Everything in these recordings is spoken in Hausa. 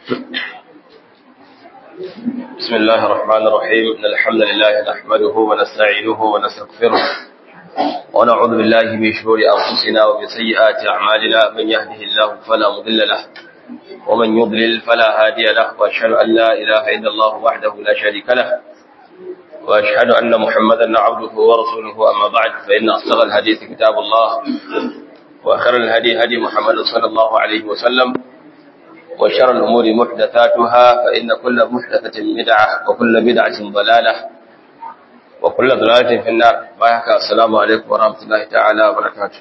بسم الله الرحمن الرحيم إن الحمد لله نحمده ونستعينه ونستغفره ونعوذ بالله من شرور أنفسنا ومن سيئات أعمالنا من يهده الله فلا مضل له ومن يضلل فلا هادي له وأشهد أن لا إله إلا الله وحده لا شريك له وأشهد أن محمدا عبده ورسوله أما بعد فإن أصدق الحديث كتاب الله وخير الهدي هدي محمد صلى الله عليه وسلم وشر الأمور محدثاتها فإن كل محدثة بدعة وكل بدعة ضلالة وكل ضلالة في النار بايحك السلام عليكم ورحمة الله تعالى وبركاته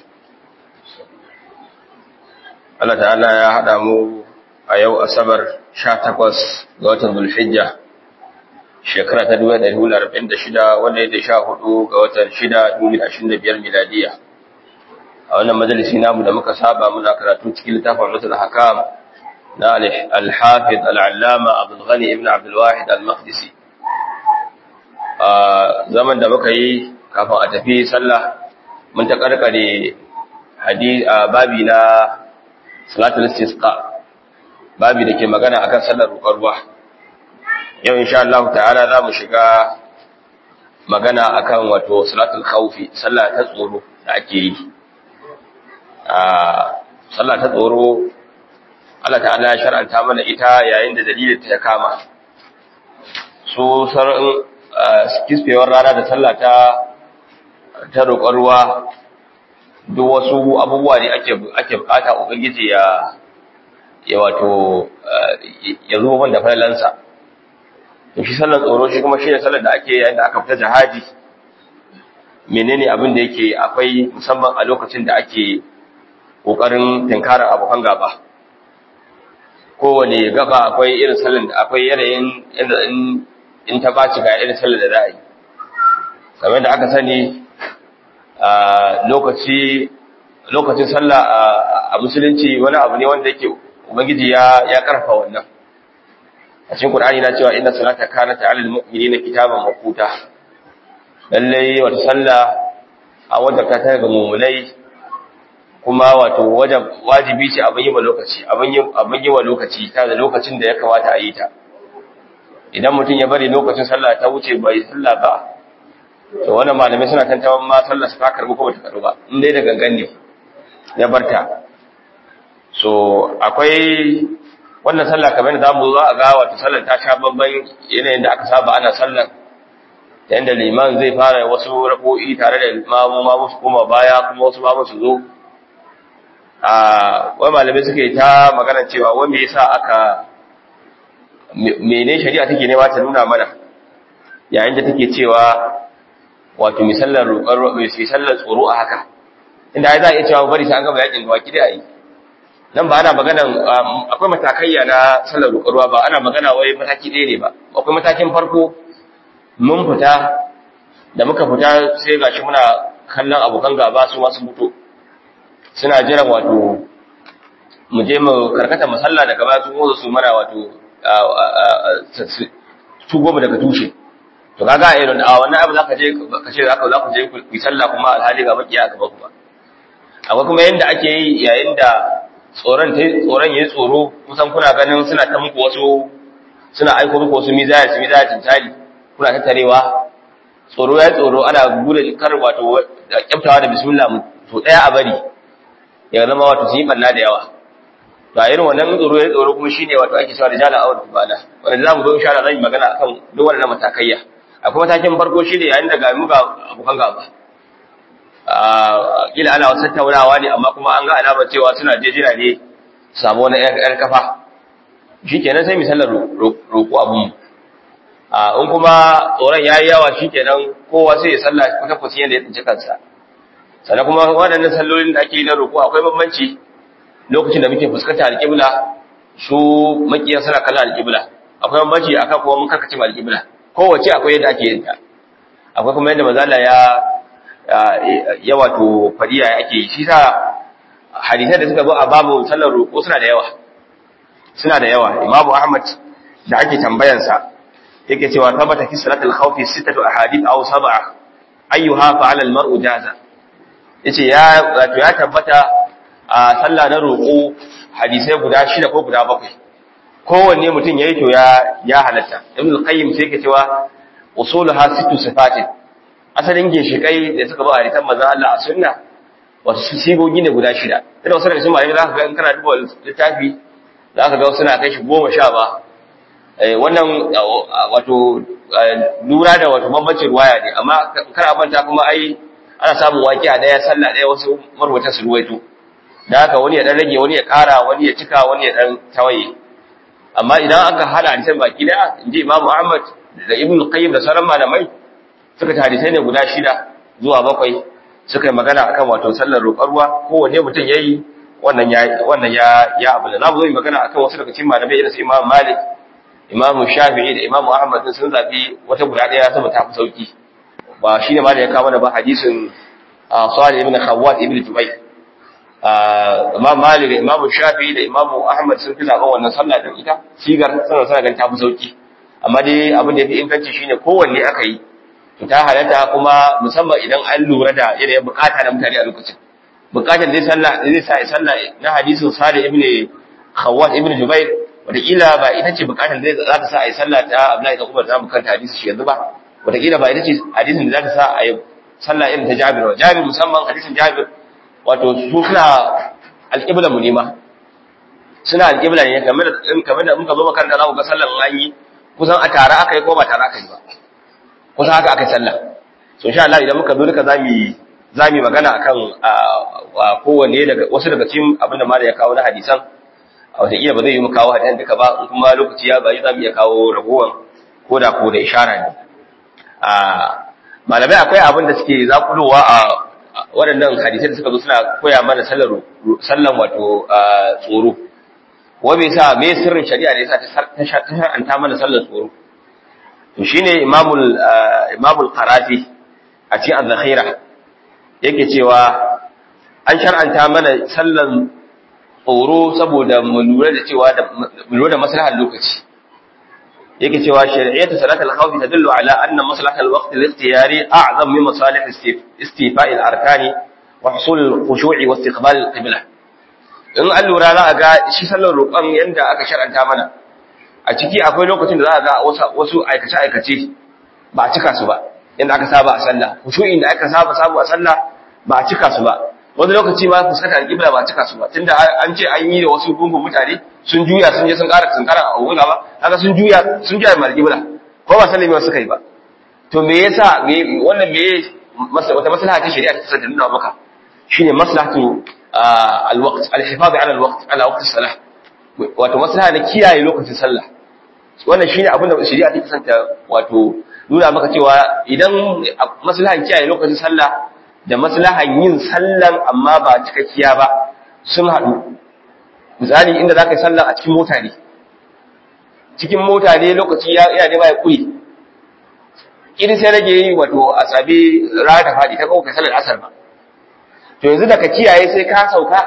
Allah ta'ala ya haɗa mu a yau Asabar 18 ga watan Zulhijja shekara ta 1446 wanda ya da 14 ga watan 6 2025 miladiya a wannan majalisi namu da muka saba muna karatu cikin littafin Rasul Hakam na Al-Hafiz Al-Allama Abdul Ghani ibn Abdul Wahid Al-Maqdisi a zaman da muka yi kafin a tafi sallah mun ta karkare hadisi babi na salatul istisqa babi da ke magana akan sallar roƙar ruwa yau insha Allah ta'ala za mu shiga magana akan wato salatul khawfi sallah ta tsoro da ake yi a sallah ta tsoro Allah ta'ala ya shar'anta mana ita yayin da dalilin ta ya kama su sar'in kisfewar rana da sallah ta ta roƙar ruwa duk wasu abubuwa ne ake ake bukata ubangiji ya ya wato ya zo wanda falalansa to shi sallar tsoro shi kuma shine sallar da ake yayin da aka fita jihadi menene abin da yake akwai musamman a lokacin da ake kokarin tinkarar abokan gaba kowane gaba akwai irin sallar da akwai yanayin inda in ta baci ga irin sallar da za a yi kamar da aka sani a lokaci lokacin sallah a musulunci wani abu ne wanda yake ubangiji ya ya karfa wannan a cikin qur'ani na cewa inna salata kanat 'alal mu'minina kitaban mawquta lalle wata sallah a wajabta ta ga mu'minai kuma wato wajibi ce abin yi wa lokaci abin yi abin yi wa lokaci ta da lokacin da ya kamata a yi ta idan mutum ya bari lokacin sallah ta wuce bai sallah ba to wannan malamai suna tantawan ma sallar su ta karbu ko bata karbu ba in dai da gangan ne ya barta so akwai wannan sallah kamar da zamu zo a ga wato sallar ta sha babban yanayin da aka saba ana sallar ta yanda liman zai fara wasu rako'i tare da mamu mamu su koma baya kuma wasu mamu su zo a wai malamai suke ta magana cewa wai me yasa aka mene shari'a take nema ta nuna mana yayin da take cewa wato misallar roƙar misallar tsoro a haka inda ai za a iya cewa bari sai an gaba yakin gawaki da yi nan ba ana maganan akwai matakaiya na sallar roƙarwa ba ana magana wai mataki ɗaya ne ba akwai matakin farko mun fita da muka fita sai gashi muna kallon abokan gaba su masu fito suna jiran wato mu je mu karkata masalla daga baya su motsa su mana wato su goma daga tushe to kaga a irin a wannan abu zaka je ka ce zaka za ku je ku yi sallah kuma alhali ga makiya gaba ku ba akwai kuma yanda ake yi yayin da tsoron ta tsoron yayi tsoro kusan kuna ganin suna ta muku wasu suna aiko muku wasu mizaya su mizaya tintali kuna tattarewa tsoro yayi tsoro ana gure kar wato kyaftawa da bismillah mu to daya a bari ya zama wato su yi banna da yawa to a irin wannan tsoro yayi tsoro kuma shine wato ake cewa rijala awar kubala wanda zamu zo insha Allah zan yi magana akan duk wannan matakaiya akwai matakin farko shine yayin da ga mu ga abokan gaba kila ana wasu tattaunawa ne amma kuma an ga alamar cewa suna jejina ne samu wani ƴar kafa shi kenan sai misalar roƙo abun in kuma tsoron ya yi yawa shi kenan kowa sai ya salla kusa kusa yadda ya tsinci kansa sannan kuma waɗannan sallolin da ake yi na roƙo akwai bambanci lokacin da muke fuskanta alƙibla su makiyan suna kallon alƙibla akwai bambanci akan kuma mun karkace alƙibla kowace akwai yadda ake yin ta akwai kuma yadda mazala ya ya wato fadiya ake yi shi sa hadisai da suka zo a babu sallar roƙo suna da yawa suna da yawa imamu ahmad da ake tambayansa yake cewa tabbata fi salatul khawfi sittatu ahadith aw sab'a ayyuha fa'ala al-mar'u jaza yace ya wato ya tabbata a sallah na roƙo hadisai guda shida ko guda bakwai kowanne mutum yayi to ya ya halatta ibn al-qayyim sai yake cewa usuluha sittu sifatin asalin ginshikai da suka ba a ritan manzon Allah a sunna wasu sigogi ne guda shida ina wasu daga cikin malamai za ka ga in kana duba littafi za ka ga suna kai shi goma sha ba wannan wato lura da wato bambancin ruwaya ne amma kar manta kuma ai ana samun waki a daya sallah daya wasu marwata su ruwaito da haka wani ya dan rage wani ya kara wani ya cika wani ya dan tawaye amma idan aka hada hadisan baki daya inji Imam Ahmad da Ibn Qayyim da sauran malamai suka ta hadisai ne guda shida zuwa bakwai suka yi magana akan wato sallar roƙar ruwa kowanne mutum yayi wannan ya wannan ya ya abu da zamu zo yi magana akan wasu daga cikin malamai irin su Imam Malik Imam Shafi'i da Imam Ahmad sun zabi wata guda daya saboda ta fi sauki ba shine ma da ya kawo mana ba hadisin Salih ibn Khawwat ibn Jubayr Imam Malik da Imam Shafi'i da Imam Ahmad sun fi zaben wannan sallah din ita sigar sanan sana gan ta fi sauki amma dai abin da yafi inganci shine kowanne aka yi to ta halatta kuma musamman idan an lura da yanayin bukata na mutane a lokacin bukatar zai sallah zai sa ya sallah na hadisin Salih ibn Khawwat ibn Jubair wataƙila ba ita ce bukatar zai za ta sa a yi sallah ta Abdullahi da Umar za mu kanta hadisi shi yanzu ba wataƙila ba ita ce hadisin da za ta sa a yi sallah irin ta Jabir ba Jabir musamman hadisin Jabir wato su suna alƙibla mu nema suna alƙibla ne kamar da kamar da muka zo makaranta za ku ga sallar an yi kusan a tare aka yi ko ba tare aka yi ba kusan haka aka yi sallah so insha Allah idan muka zo duka za mu za mu magana akan kowanne daga wasu daga cikin abin da malai ya kawo na hadisan a wataƙila ba zai yi mu kawo hadisan duka ba in kuma lokaci ya bayi za mu iya kawo ragowar ko da ko da ishara ne malamai akwai abin da suke zakulowa a waɗannan hadisai da suka zo suna koya mana sallar sallan wato tsoro wa bai sa me sirrin shari'a da yasa ta shar'anta mana sallar tsoro to shine imamul imamul qarafi a cikin az-zakhira yake cewa an shar'anta mana sallan tsoro saboda mu lura da cewa mu lura da maslahar lokaci yake cewa shari'atu salatul khawfi tadullu ala anna maslahatul waqt al-ikhtiyari a'zam min masalih istifa'i al-arkani wa husul al-khushu'i wa istiqbal al-qibla in an lura za a ga shi sallar roƙon yanda aka shar'anta mana a ciki akwai lokacin da za a ga wasu aikace aikace ba a cika su ba inda aka saba a sallah khushu'in da aka saba sabu a sallah ba a cika su ba wani lokaci ma fuskanta al-qibla ba a cika su ba tunda an ce an yi da wasu gungun mutane sun juya sun je sun ƙara sun ƙara a wula ba haka sun juya sun juya mal qibla ko ba sallame suka yi ba to me yasa me wannan me wata maslaha ta shari'a ta tsaya nuna maka shine maslahatu al-waqt al-hifaz ala al-waqt ala waqt as-salah wato maslaha na kiyaye lokacin sallah wannan shine abin da shari'a ta kasanta wato nuna maka cewa idan maslahan kiyaye lokacin sallah da maslahan yin sallan amma ba cikakkiya ba sun haɗu misali inda za ka yi sallan a cikin mota ne cikin mota ne lokaci yana nema ya ƙuri irin sai rage yi wato a sabi rana ta faɗi ta kawo kai sallar asar ba to yanzu da ka kiyaye sai ka sauka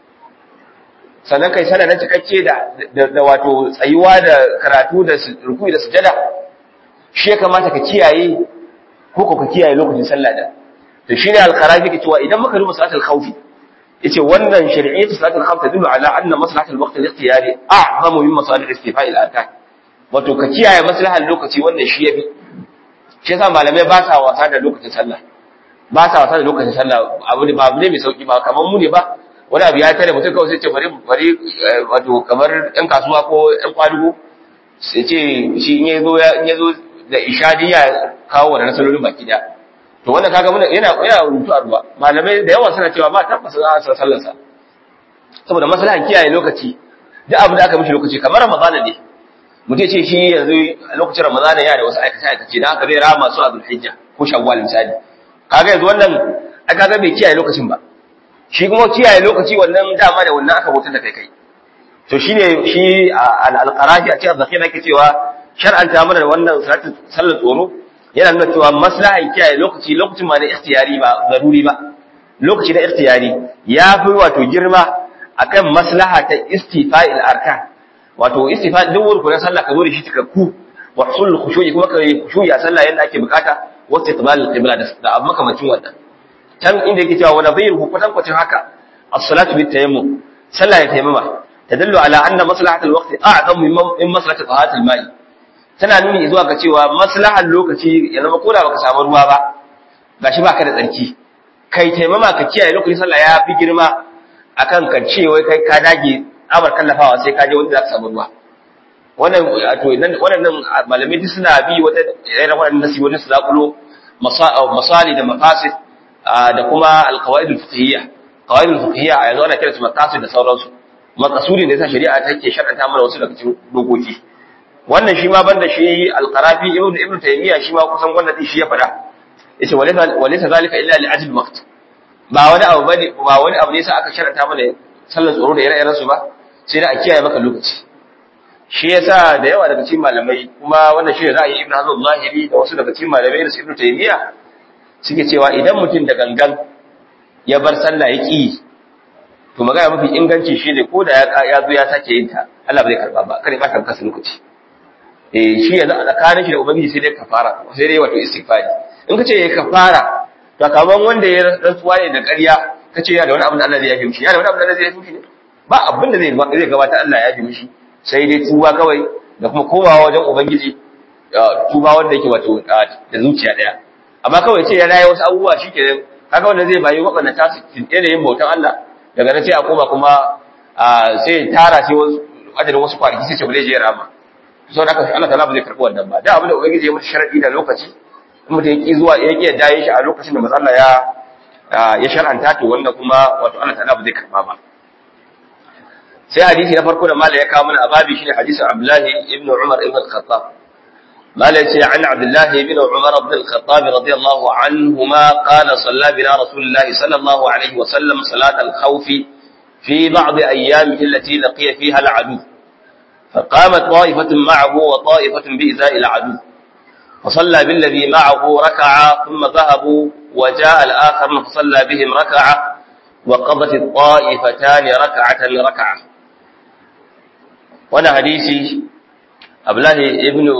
sannan kai sallar na cikakke da wato tsayuwa da karatu da rukuni da sujada shi ya kamata ka kiyaye ko ka kiyaye lokacin sallah da to shine al-kharafi ke cewa idan muka duba salatul khawfi yace wannan shari'atu salatul khawf tadullu ala anna maslahatul waqt al-ikhtiyari a'zamu min masalih istifa'i al-arkan wato ka kiyaye maslahar lokaci wannan shi yafi shi yasa malamai ba sa wasa da lokacin sallah ba sa wasa da lokacin sallah abu ne ba abu ne mai sauki ba kamar mu ne ba wani abu ya tare mutum kawai sai ce bari bari wato kamar ɗan kasuwa ko ɗan kwadugo sai ce shi in ya zo in ya zo da ishadiya kawo wannan salolin baki daya to wannan kaga mun yana yana rubutu a ruwa malamai da yawa suna cewa ba tabbas za a sallar sa saboda maslahan kiyaye lokaci duk abin da aka mishi lokaci kamar ramadana ne mutum ce shi yanzu lokacin ramadana yana da wasu aikace aikace dan haka zai rama su a zulhijja ko shawwal misali kaga yanzu wannan a kaga bai kiyaye lokacin ba shi kuma kiyaye lokaci wannan dama da wannan aka bautar da kai kai to shine shi al-qarafi a cikin zakira yake cewa shar'anta mana wannan sallar tsoro yana nuna cewa maslahan kiyaye lokaci lokacin ma na ikhtiyari ba zaruri ba lokaci na ikhtiyari ya fi wato girma akan maslaha ta istifa'il arkan wato istifa duk wurin na sallah ka zo da shi cikakku wa husul khushu'i kuma ka khushu'i a sallah yanda ake bukata wa istiqbal al-qibla da abu makamacin wannan can inda yake cewa wa nadhiruhu kwatan kwatan haka as-salatu bit tayammum sallah ya tayammuma tadullu ala anna maslahatul waqti a'zamu min maslahati tahatul ma'i tana nuni zuwa ga cewa maslahar lokaci ya zama koda baka samu ruwa ba gashi baka da tsarki kai taimama ka kiyaye lokacin sallah ya fi girma akan ka ce wai kai ka dage amar kallafawa sai ka je wanda zaka samu ruwa wannan to nan wannan malamai duk suna bi wata irin wannan nasi wani su zakulo masali da maqasid da kuma alqawaid alfiqhiyya qawaid alfiqhiyya a yanzu ana kira su maqasid da sauransu maqasudi ne yasa shari'a take sharanta mana wasu daga cikin dokoki wannan shi ma banda shi alqarafi ibn ibn taymiya shi ma kusan wannan din shi ya fada yace walaysa walaysa zalika illa li ajli waqt ba wani abu bane ba wani abu ne sai aka sharanta mana sallar tsoro da ire-iren su ba sai da a kiyaye maka lokaci shi yasa da yawa daga cikin malamai kuma wannan shi ne ra'ayi ibn hazm zahiri da wasu daga cikin malamai da ibn taymiya suke cewa idan mutum da gangan ya bar sallah ya ki to magana mafi inganci shine ko da ya zo ya sake yin ta Allah ba zai karba ba kare ba ta kasa lokaci eh shi yanzu a tsakanin shi da ubangiji sai dai kafara sai dai wato istighfari in kace ya kafara to kaman wanda ya rantsuwa ne da ƙarya kace ya da wani abin da Allah zai yafe mishi ya da wani abin da Allah zai yafe mishi ne ba abin da zai zai gabata Allah ya yafe mishi sai dai tuba kawai da kuma komawa wajen ubangiji tuba wanda yake wato da zuciya daya amma kawai ce ya raye wasu abubuwa shikenan kaga wanda zai bayi waɗanda ta su yanayin bautan Allah daga nan sai a koma kuma sai tara sai wasu adadin wasu kwanaki sai ce ba zai je rama sau da aka Allah ta'ala ba zai karɓi wannan ba da abin da ubangiji ya mutu sharadi da lokaci in mutum ya ki zuwa ya ki yadda yin shi a lokacin da matsala ya ya shar'anta to wanda kuma wato Allah ta'ala ba zai karɓa ba sai hadisi na farko da mala ya kawo mana ababi shine hadisin Abdullahi ibn Umar ibn al-Khattab mala yace an Abdullahi ibn Umar ibn al-Khattab radiyallahu anhuma qala salla bina Rasulullahi sallallahu alaihi wa sallam salat al-khawf fi ba'd ayyamihi allati laqiya fiha al-adu فقامت طائفة معه وطائفة بإزاء العدو فصلى بالذي معه ركعة ثم ذهبوا وجاء الآخر فصلى بهم ركعة وقضت الطائفتان ركعة ركعة وانا حديثي أبلاه ابن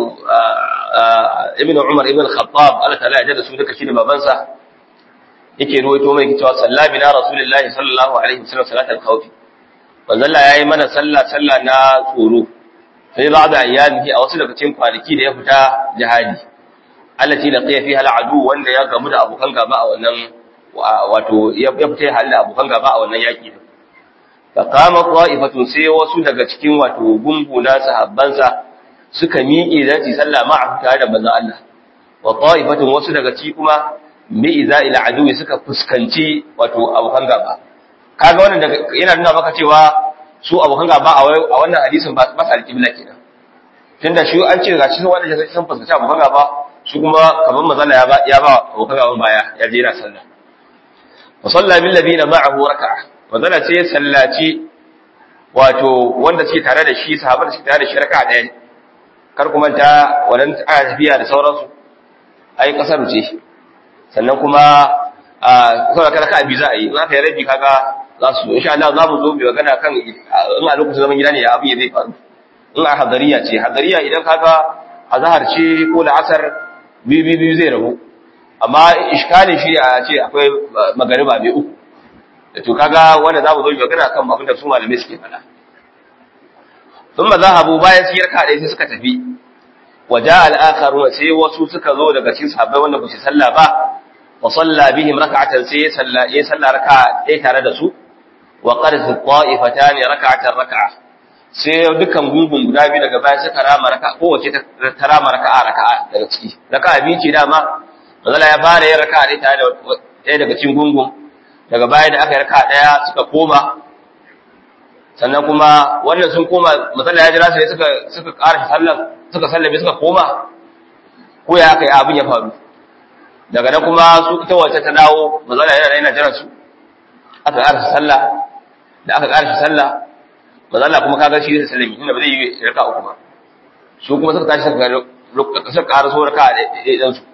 ابن عمر ابن الخطاب قال تعالى أجد سودك شيء بابنسا yake ruwaito mai cewa salla bina rasulullahi sallallahu alaihi wasallam salatul khawf manzo Allah yayi mana sallah sallah na tsoro sai ba da ayyamihi a wasu daga cikin kwanaki da ya fita jihadi allati laqiya fiha al'adu wanda ya gamu da abokan gaba a wannan wato ya fita ya halin abokan gaba a wannan yaki din fa qama qa'ifatun sai wasu daga cikin wato gungu na sahabbansa suka miƙe zati sallah ma'a tare da manzon Allah wa qa'ifatun wasu daga ci kuma mi iza ila aduwi suka fuskanci wato abokan gaba kaga wannan yana nuna maka cewa su abokan gaba a wannan hadisin ba su alƙibla kenan tunda shi an ce gashi sun wanda sun fuskanci abokan gaba su kuma kamar mazala ya ba ya ba abokan gaba baya ya je yana sallah wa salla bil ladina ma'ahu raka'a mazala sai ya sallaci wato wanda suke tare da shi sahabban da suke tare da shi raka'a ɗaya kar kuma ta wannan ana tafiya da sauransu ai kasar ce sannan kuma a saboda kada ka abi za a yi za ka yi rabi kaga za su insha Allah za mu zo bi magana kan in a lokacin zaman gida ne ya abin ya zai faru in a hadariya ce hadariya idan kaga azhar ce ko la'asar biyu biyu biyu zai rabu amma iskalin shi a ce akwai magariba mai uku to kaga wanda za mu zo bi magana kan abin da su malamai suke faɗa ثم ذهبوا bayan su yarka dai sai suka tafi waja al-akharun sai wasu suka zo daga cikin sahabbai wanda ba su sallah ba wa salla bihim rak'atan sai salla ya salla raka'a ɗaya tare da su wa qarat ta'ifatan rak'atan rak'a sai dukkan gungun guda biyu daga baya suka rama raka'a kowace ta rama raka'a raka'a daga ciki raka'a biyu ce dama manzala ya fara yin raka'a ɗaya tare da ɗaya daga cikin gungun daga baya da aka yi raka'a ɗaya suka koma sannan kuma wannan sun koma matsala ya jira sai suka suka ƙara sallan suka sallame suka koma ko ya aka yi abin ya faru daga nan kuma su ita wacce ta dawo matsala yana yana jiran su aka ƙara sallah da aka ƙara sallah matsala kuma kaga shi da sallami inda ba zai yi raka uku ba su kuma suka tashi suka suka ƙara so raka ɗaya su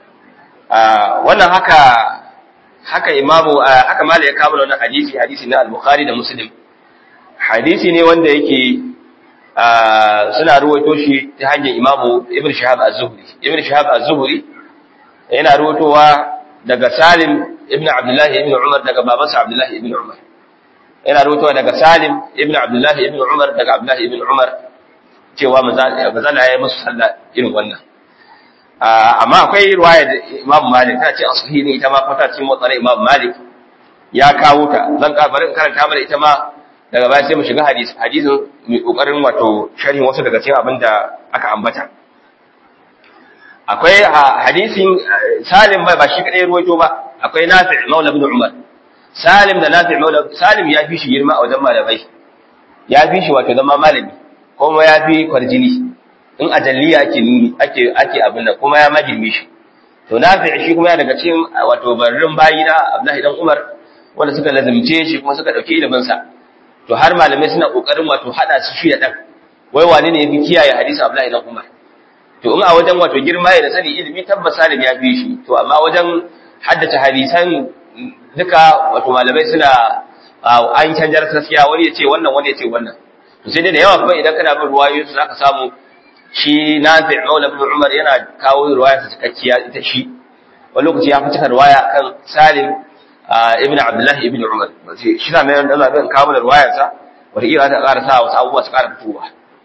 wannan haka haka imamu haka mala ya kama wannan hadisi hadisi na al-bukhari da muslim hadisi ne wanda yake suna ruwaito shi ta hanyar imamu ibn shahab az-zuhri ibn shahab az-zuhri yana ruwaitowa daga salim ibn abdullahi ibn umar daga babansa abdullahi ibn umar yana rawaitowa daga Salim ibn Abdullah ibn Umar daga Abdullah ibn Umar cewa manzala ya yi musu sallah irin wannan amma akwai riwaya da Imam Malik ta ce asahi ne ita ma fata cikin motsar Imam Malik ya kawo ta zan ka bari in karanta mana ita ma daga baya sai mu shiga hadisi hadisin mai kokarin wato sharhin wasu daga cikin abin da aka ambata akwai hadisin Salim bai ba shi kadai ruwaito ba akwai Nafi' Maula ibn Umar Salim da Nafi' Maula Salim ya fi shi girma a wajen malamai ya fi shi wato zama malami kuma ya fi kwarjini in ajalliya ake nuni ake ake abin da kuma ya magirme shi to Nafi' shi kuma ya daga cikin wato barrin bayi na Abdullahi dan Umar wanda suka lazimce shi kuma suka dauki ilimin sa to har malamai suna kokarin wato hada su shi da dan wai wane ne yafi kiyaye hadisi Abdullahi dan Umar to in a wajen wato girma ya da sani ilimi tabbas Salim ya fi shi to amma wajen haddace hadisan duka wato malamai suna an canjar gaskiya wani ya ce wannan wani ya ce wannan to sai dai da yawa kuma idan kana bin ruwayoyi su zaka samu shi Nafi' Maula ibn Umar yana kawo ruwaya ta cikakkiya ita shi wani lokaci ya fi cika ruwaya kan Salim ibn Abdullah ibn Umar shi na mai da zan kawo da ruwayar sa wata iya ta ƙara sa wasu abubuwa su ƙara fitowa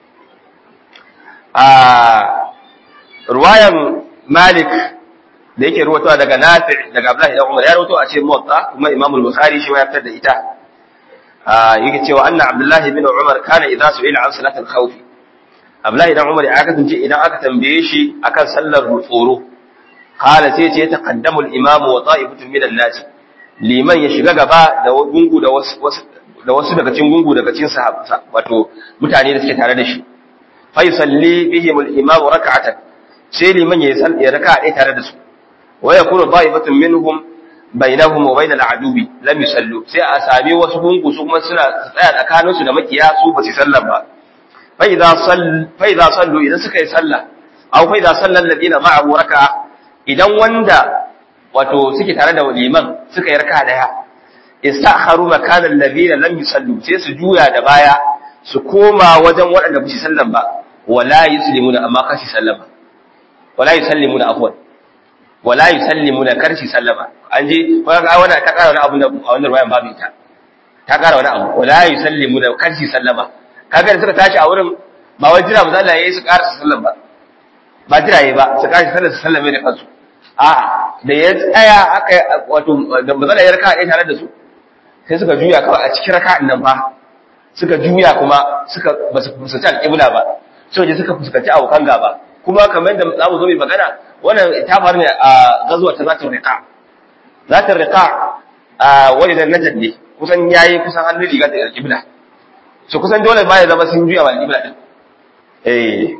ruwayan Malik da yake ruwatowa daga Nafi' daga Abdullah ibn Umar ya ruwato a ce Muwatta kuma Imam al-Bukhari shi ma ya fitar da ita yake cewa anna Abdullah ibn Umar kana idza su'ila an salat al-khawf Abdullah ibn Umar ya kasance idan aka tambaye shi akan sallar tsoro qala sai ce taqaddamu al-imam wa ta'ifatun min an-nas liman ya shiga gaba da gungu da wasu da wasu daga cikin gungu daga cikin sahabba wato mutane da suke tare da shi fa yusalli bihim al-imam rak'atan sai liman ya yi raka'a ɗaya tare da su wa yakunu ta'ifatun minhum bainahum wa bainal adubi lam yusallu sai a sami wasu gungu su kuma suna tsaya tsakaninsu da makiya su ba su sallah ba fa idza sall fa idza sallu idan suka yi sallah aw fa idza salla alladina ma'ahu raka'a idan wanda wato suke tare da liman suka yi raka'a daya istakharu makana alladina lam yusallu sai su juya da baya su koma wajen waɗanda ba su sallan ba wala yuslimuna amma kashi sallama wala yusallimuna afwan wala yusallimuna karshi sallama an je ko ga wannan ta kara wani abu da a wannan ruwayan babu ita ta kara wani abu wala yusallimuna karshi sallama kaga da suka tashi a wurin ba wai jira manzo Allah yayi su karasa sallan ba ba jira yayi ba su karshi sallar su sallame da kansu a'a da ya tsaya aka wato da manzo Allah ya raka ɗaya tare da su sai suka juya kawai a cikin raka'an nan fa suka juya kuma suka ba su fuskanci alƙibla ba sai je suka fuskanci abokan gaba kuma kamar yadda za mu zo mai magana wannan ta faru ne a gazuwa ta zatin riqa zatin riqa a wani da najad ne kusan yayi kusan hannun riga da alƙibla so kusan dole ba ya zama sun juya wa alƙibla din eh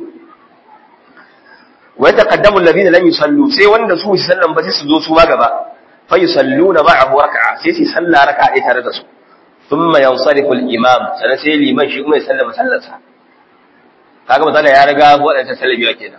wa taqaddamu alladhina lam yusallu sai wanda su su sallan ba sai su zo su ma gaba fa yusalluna ma'ahu rak'a sai su salla raka'a ɗaya tare da su thumma yansarifu al-imam sannan sai liman shi kuma ya sallama sallarsa kaga misali ya riga waɗanda sallabiya kenan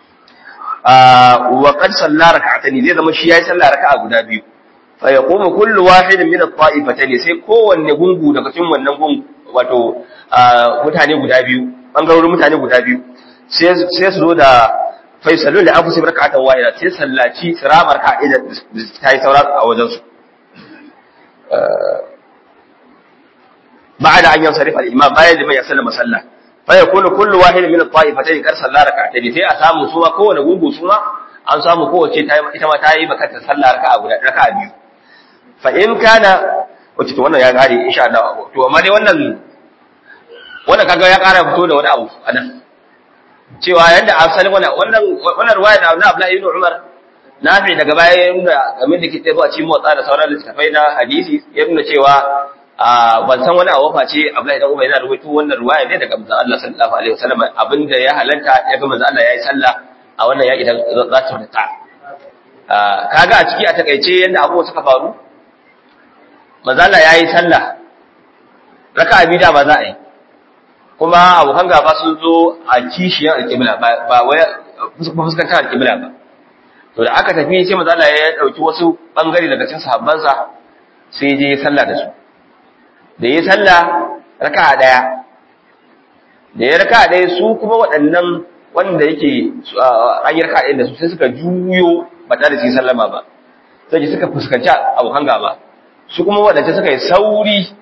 wa qad salla rak'atayn zai zama shi yayi sallah raka'a guda biyu fa yaqumu kullu wahidin min at-ta'ifatayn sai kowanne gungu daga cikin wannan gungu wato mutane guda biyu bangarorin mutane guda biyu sai sai su zo da fa yusallu li anfusihim rak'atan wahida sai sallaci siramar ka'ida ta yi saura a wajen su بعد أن ينصرف الإمام ما يجب أن يسلم صلى فيكون كل واحد من الطائفتين قد صلى ركعتين sai a samu suma kowane gungu suma an samu kowace ita ma ta yi baka ta sallah raka'a guda raka'a biyu fa in kana wace to wannan ya gare insha Allah to amma dai wannan wannan kaga ya kara fito da wani abu anan cewa yanda asalin wannan wannan wannan ruwaya da Abdullah ibn Umar nafi daga baya ya nuna game da kitabu a cikin motsa da sauran littafai na hadisi ya nuna cewa ban san wani abu face Abdullahi dan Umar yana rubutu wannan ruwaya ne daga manzon Allah sallallahu alaihi wasallam abinda ya halanta ya ga manzon Allah yayi sallah a wannan yaki dan za ta rika kaga a ciki a takaice yanda abubuwa suka faru manzon Allah yayi sallah raka'a biyu da ba za a yi kuma abokan gaba sun zo a kishiyar alƙibla ba wai fuskantar alƙibla ba to da aka tafi sai manzon Allah ya dauki wasu bangare daga cikin sahabbansa sai je sallah da su da ya sallah raka'a daya da ya raka'a daya su kuma waɗannan wanda yake an yi raka'a ɗaya da su sai suka juyo ba tare da su sallama ba sai suka fuskanci abokan gaba su kuma waɗanda suka yi sauri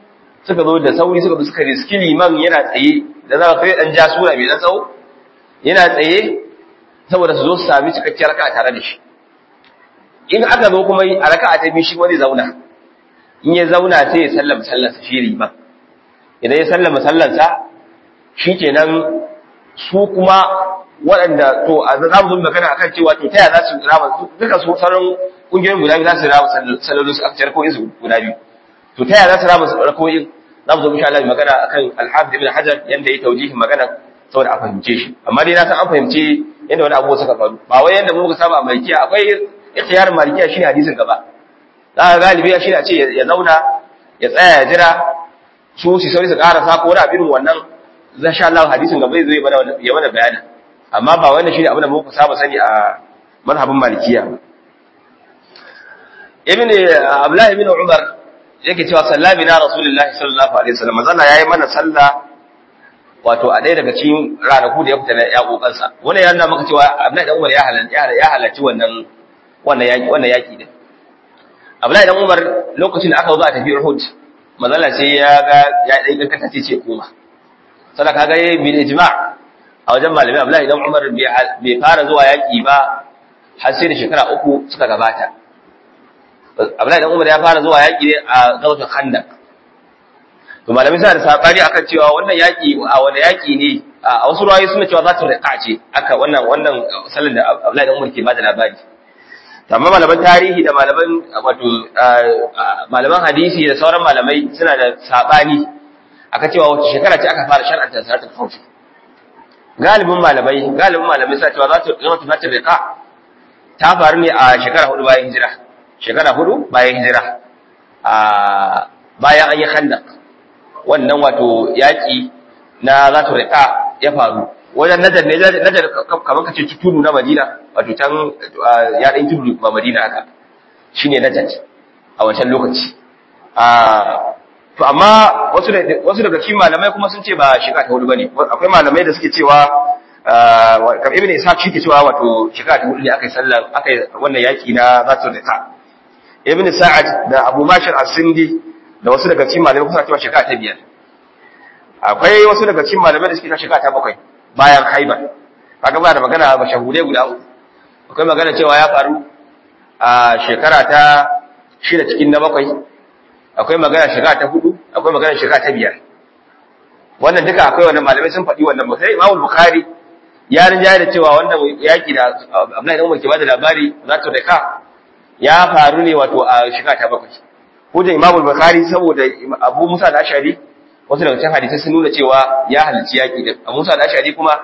suka zo da sauri suka zo suka riski liman yana tsaye da za ka kai dan ja sura mai dan tsawo yana tsaye saboda su zo su sami cikakkiyar raka'a tare da shi in aka zo kuma a raka'a ta biyu shi wani zauna in ya zauna sai ya sallama sallarsa shi liman idan ya sallama sallarsa shikenan su kuma waɗanda to a za mu magana akan cewa to taya za su rama duka su sauran kungiyoyin guda biyu za su rama sallolin su a cikin ko su guda biyu to taya za su rama su rakoyin za mu zo insha Allah magana akan al-Hafiz Ibn Hajar yanda ya taujihin magana saboda a fahimce shi amma dai na san an fahimce yanda wani abu suka faru ba wai yanda muka saba a malikiya akwai ikhtiyarin malikiya shine hadisin gaba za ka galibi shi a ce ya zauna ya tsaya ya jira su su sauri su karasa ko wani abin wannan zan sha Allah hadisin gaba zai zo ya mana bayani amma ba wannan shine abin da muka saba sani a mazhabin malikiya ibn abdullah ibn umar yake cewa sallami na rasulullahi sallallahu alaihi wasallam manzo yayi mana sallah wato a ɗaya daga cikin ranaku da ya fita na yaƙoƙansa wannan ya nuna maka cewa abdullahi dan umar ya halarci ya halarci wannan wannan yaki wannan yaki din abdullahi dan umar lokacin da aka zo a tafi uhud manzo sai ya ga ya dai kankata ce ce koma sadaka ga bil ijma' a wajen malami Abdullahi dan Umar bai fara zuwa yaki ba har sai da shekara uku suka gabata Abdullahi dan Umar ya fara zuwa yaki ne a gautar Khandaq to malami suna da sabani akan cewa wannan yaki a wani yaki ne a wasu ruwayoyi suna cewa za ta rika ce aka wannan wannan sallar da Abdullahi dan Umar ke bada labari amma malaman tarihi da malaman wato malaman hadisi da sauran malamai suna da sabani aka cewa wace shekara ce aka fara shar'anta salatul khawf galibin malamai galibin malamai suna cewa za ta zama tunatar riqa ta faru ne a shekara hudu bayan hijira shekara hudu bayan hijira a bayan an yi khandaq wannan wato yaki na za ta riqa ya faru wajen najar ne najar kamar kace tudu na Madina wato can ya dan tudu ba Madina haka shine najar a wancan lokaci a to amma wasu wasu daga cikin malamai kuma sun ce ba shiga ta hudu bane akwai malamai da suke cewa kam ibn ishaq shi ke cewa wato shiga ta hudu ne akai sallan akai wannan yaki na zatu rika ibn sa'ad da abu mashar as-sindi da wasu daga cikin malamai kuma cewa shiga ta biyar akwai wasu daga cikin malamai da suke cewa shiga ta bakwai bayan haibar kaga ba da magana ba shahude guda uku akwai magana cewa ya faru a shekara ta shida cikin na bakwai akwai magana shiga ta hudu akwai magana shiga ta biyar wannan duka akwai wannan malamai sun faɗi wannan ba sai Imam Bukhari ya rinja da cewa wannan yaki da Abdullahi dan Umar ke bada labari za ta daka ya faru ne wato a shiga ta bakwai hujjar Imam Bukhari saboda Abu Musa al-Ashari wasu daga cikin hadisi sun nuna cewa ya halarci yaki da Abu Musa al-Ashari kuma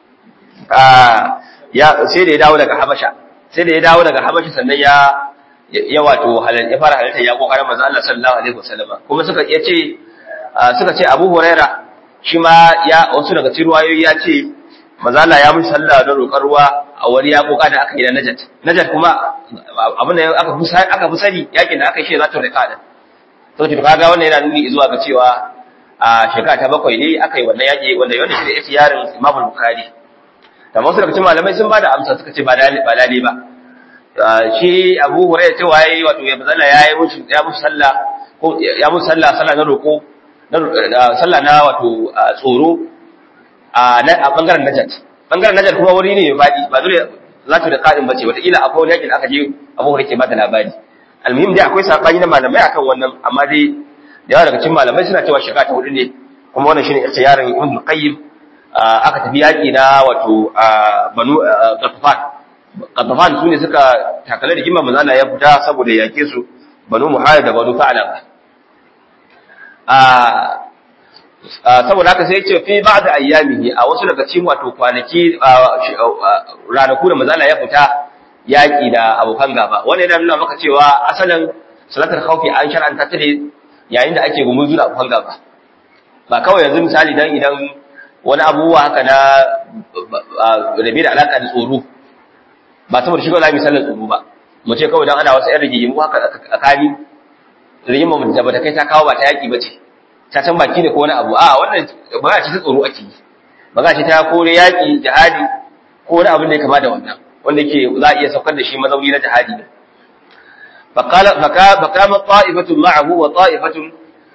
ya sai da ya dawo daga Habasha sai da ya dawo daga Habasha sannan ya ya wato ya fara halarta ya kokarin manzo Allah sallallahu alaihi wasallam kuma suka yace suka ce Abu Huraira shi ma ya wasu daga cikin ruwayoyi ya ce manzo Allah ya mushi sallah da roƙar ruwa a wani ya koka da aka yi da Najat Najat kuma abin da aka fi aka fi sani yakin da aka yi shi za ta rika da to to kaga wannan yana nuni zuwa ga cewa a shekara ta bakwai ne aka yi wannan yaki wanda wanda shi da ikhtiyarin Imam Bukhari da wasu daga cikin malamai sun bada amsa suka ce ba dalili ba dalili ba shi abu hurairah cewa yayi wato ya bazalla yayi mushi ya mushi sallah ko ya mushi sallah sallah na roko sallah na wato tsoro a a bangaren najat bangaren najat kuma wuri ne mai fadi ba dole za ta da qadin bace wata ila akwai wani yakin aka je abu hurairah ke bada labari almuhim dai akwai sabani na malamai akan wannan amma dai da yawa daga cikin malamai suna cewa shiga ta hudu ne kuma wannan shine ikhtiyarin ibn qayyim aka tafi yaki na wato banu qatfan Qatafan su ne suka takale da gimma manzala ya fita saboda yake su banu muhayyad da banu fa'ala a saboda haka sai ce fi ba'd ayyamihi a wasu daga cikin wato kwanaki ranaku da manzala ya fita yaki da abokan gaba wannan yana nuna maka cewa asalin salatar khawfi an shar'anta ta ne yayin da ake gumuzu da abokan gaba ba kawai yanzu misali dan idan wani abubuwa haka na rabe da alaka da tsoro ba saboda shiga lami sallar tsoro ba mu ce kawai dan ana wasu ƴan rigimu haka tsakani rigima da bata kai ta kawo ba ta yaki bace ta san baki ne ko wani abu a wannan ba ce ta tsoro ake yi ba ce ta kore yaki jihadi ko wani abin da ya kama da wannan wanda yake za a iya saukar da shi mazauni na jihadi ne فقال فكام طائفة معه وطائفة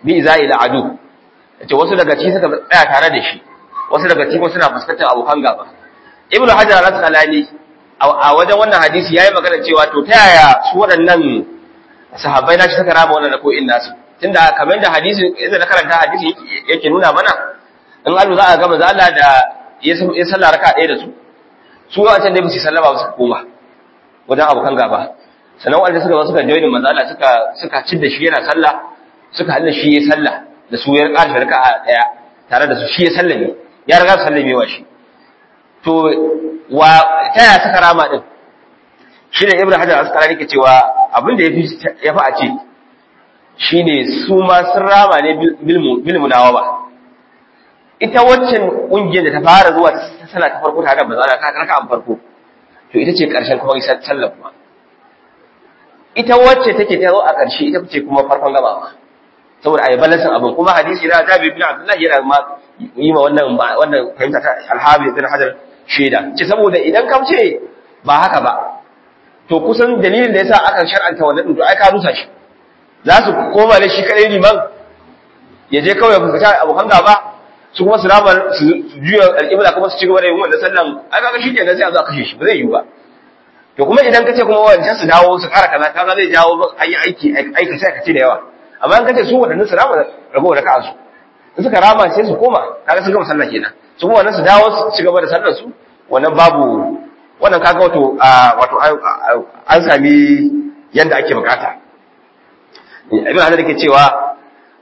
bi izai da adu yace wasu daga ciki suka tsaya tare da shi wasu daga ciki suna fuskantar abokan gaba ibnu hajar al-asqalani a wajen wannan hadisi yayi magana cewa to ta yaya su waɗannan sahabbai na shi suka rama wannan ko in nasu tunda kamar da hadisi idan na karanta hadisi yake nuna mana in Allah za a ga manzo Allah da ya sallah raka ɗaya da su su wancan da ba su sallama ba su koma wajen abokan gaba sannan wanda suka zo suka joinin manzo Allah suka suka cin da shi yana sallah suka halin shi ya sallah da su ya ƙarshe raka'a ɗaya tare da su shi ya sallame ya riga sallamewa shi to wa ta yaya suka rama din shi ne ibnu hajar asqalani yake cewa abin da yafi yafi a ce shine su ma sun rama ne bil munawaba ita waccan kungiyar da ta fara zuwa ta sallah ta farko tare da manzo Allah ka raka an farko to ita ce karshen kuma isa sallah kuma ita wacce take ta zo a karshe ita ce kuma farkon gabawa saboda ayi balansin abin kuma hadisi na Jabir bin Abdullah yana ma yi ma wannan wannan fahimta ta Al-Hafiz bin Hajar shaida ce saboda idan ka ce ba haka ba to kusan dalilin da yasa aka shar'anta wannan to ai ka rusa shi za su koma da shi kadai liman ya je kawai ku fita abokan gaba su kuma su rama su juya alƙibla kuma su ci gaba da yin wannan sallan ai kaga shi kenan sai a zo a kashe shi ba zai yiwu ba to kuma idan kace kuma wancan su dawo su ƙara kaza kaga zai jawo ayi aiki aikace aikace da yawa amma in kace su wadannan su rama ragowar raka'a su in suka rama sai su koma kaga sun gama sallah kenan su kuma wannan su dawo su ci gaba da sallar su wannan babu wannan kaga wato wato an sami yanda ake bukata ibn hajar yake cewa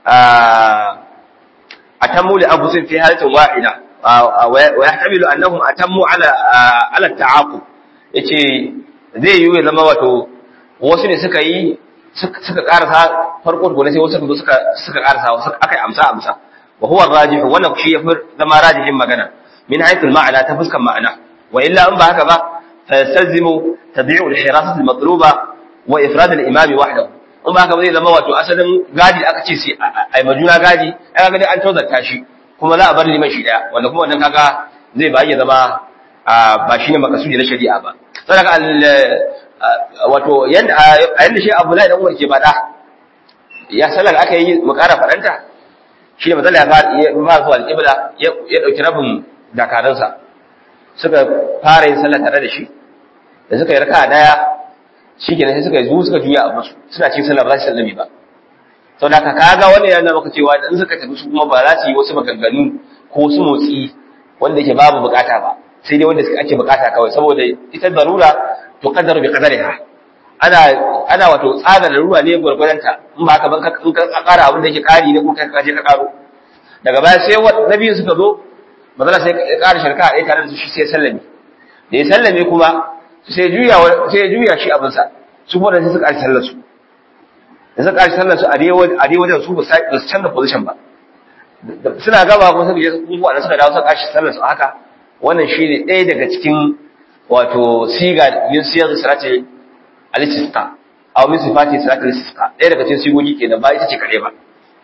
atammu li anfusihim fi halatin wahida wa yahtamilu annahum atammu ala ala ta'aqub yace zai yi ya zama wato wasu ne suka yi suka karasa farko tukuna sai wasu suka suka suka karasa wasu aka amsa amsa wa huwa rajih wannan shi yafi zama rajihin magana min haythul ma'ana ta fuskan ma'ana wa illa in ba haka ba fa yastazimu tadbi'u al-hirasat al-matluba wa ifrad al-imam wahdahu in ba haka ba zai zama wato asalin gadi aka ce sai ai majuna gadi ai kaga dai an tozarta shi kuma za a bar liman shi daya wanda kuma wannan kaga zai ba ya zama ba shine makasudi na shari'a ba saboda wato yanda a yanda shi Abdullahi dan uwar ke bada ya sallar aka yi mu ƙara fadanta shi ne matsala ya fara zuwa alƙibla ya ɗauki rabin dakaransa suka fara yin sallar tare da shi da suka yi raka daya shi kenan sai suka yi zuwa suka juya a musu suna cikin sallah ba za su sallami ba sau da ka kaga wani yana maka cewa in suka tafi su kuma ba za su yi wasu maganganu ko su motsi wanda yake babu bukata ba sai dai wanda ake bukata kawai saboda ita darura to qadaru bi qadariha ana ana wato tsada darura ne gurgurdanta in ba ka ban in ka kara abin da yake kari ne ko kai ka je ka karo daga baya sai na biyu suka zo mazala sai ya kara sharka a tare da su shi sai sallame da ya sallame kuma sai juya sai juya shi abin sa su kuma sai suka ƙarshi sallar su da suka ƙarshi sallar su a dai wajen su ba su canza position ba suna gaba kuma suka je kuma da suka dawo suka ƙarshi sallar su haka wannan shi ne ɗaya daga cikin wato siga yin siyar da sirati al-istisqa aw min sifati sirati al-istisqa ɗaya daga cikin sigogi kenan ba ita ce kare ba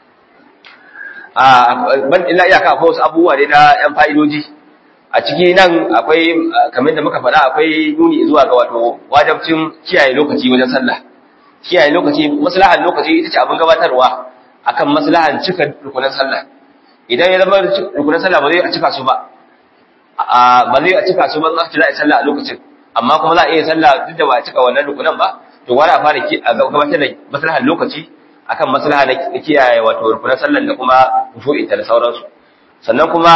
a ban illa iyaka akwai wasu abubuwa ne na yan fa'idoji a ciki nan akwai kamar da muka faɗa akwai nuni zuwa ga wato wajabcin kiyaye lokaci wajen sallah kiyaye lokaci maslahan lokaci ita ce abin gabatarwa akan maslahan cika rukunan sallah idan ya zama rukunan sallah ba zai a cika su ba ba zai a cika su ba za a yi sallah a lokacin amma kuma za a iya sallah duk da ba a cika wannan rukunan ba to wani a fara gabatar da maslahan lokaci akan maslaha na kiyaye wato rukunan sallan da kuma kushu'inta da sauransu sannan kuma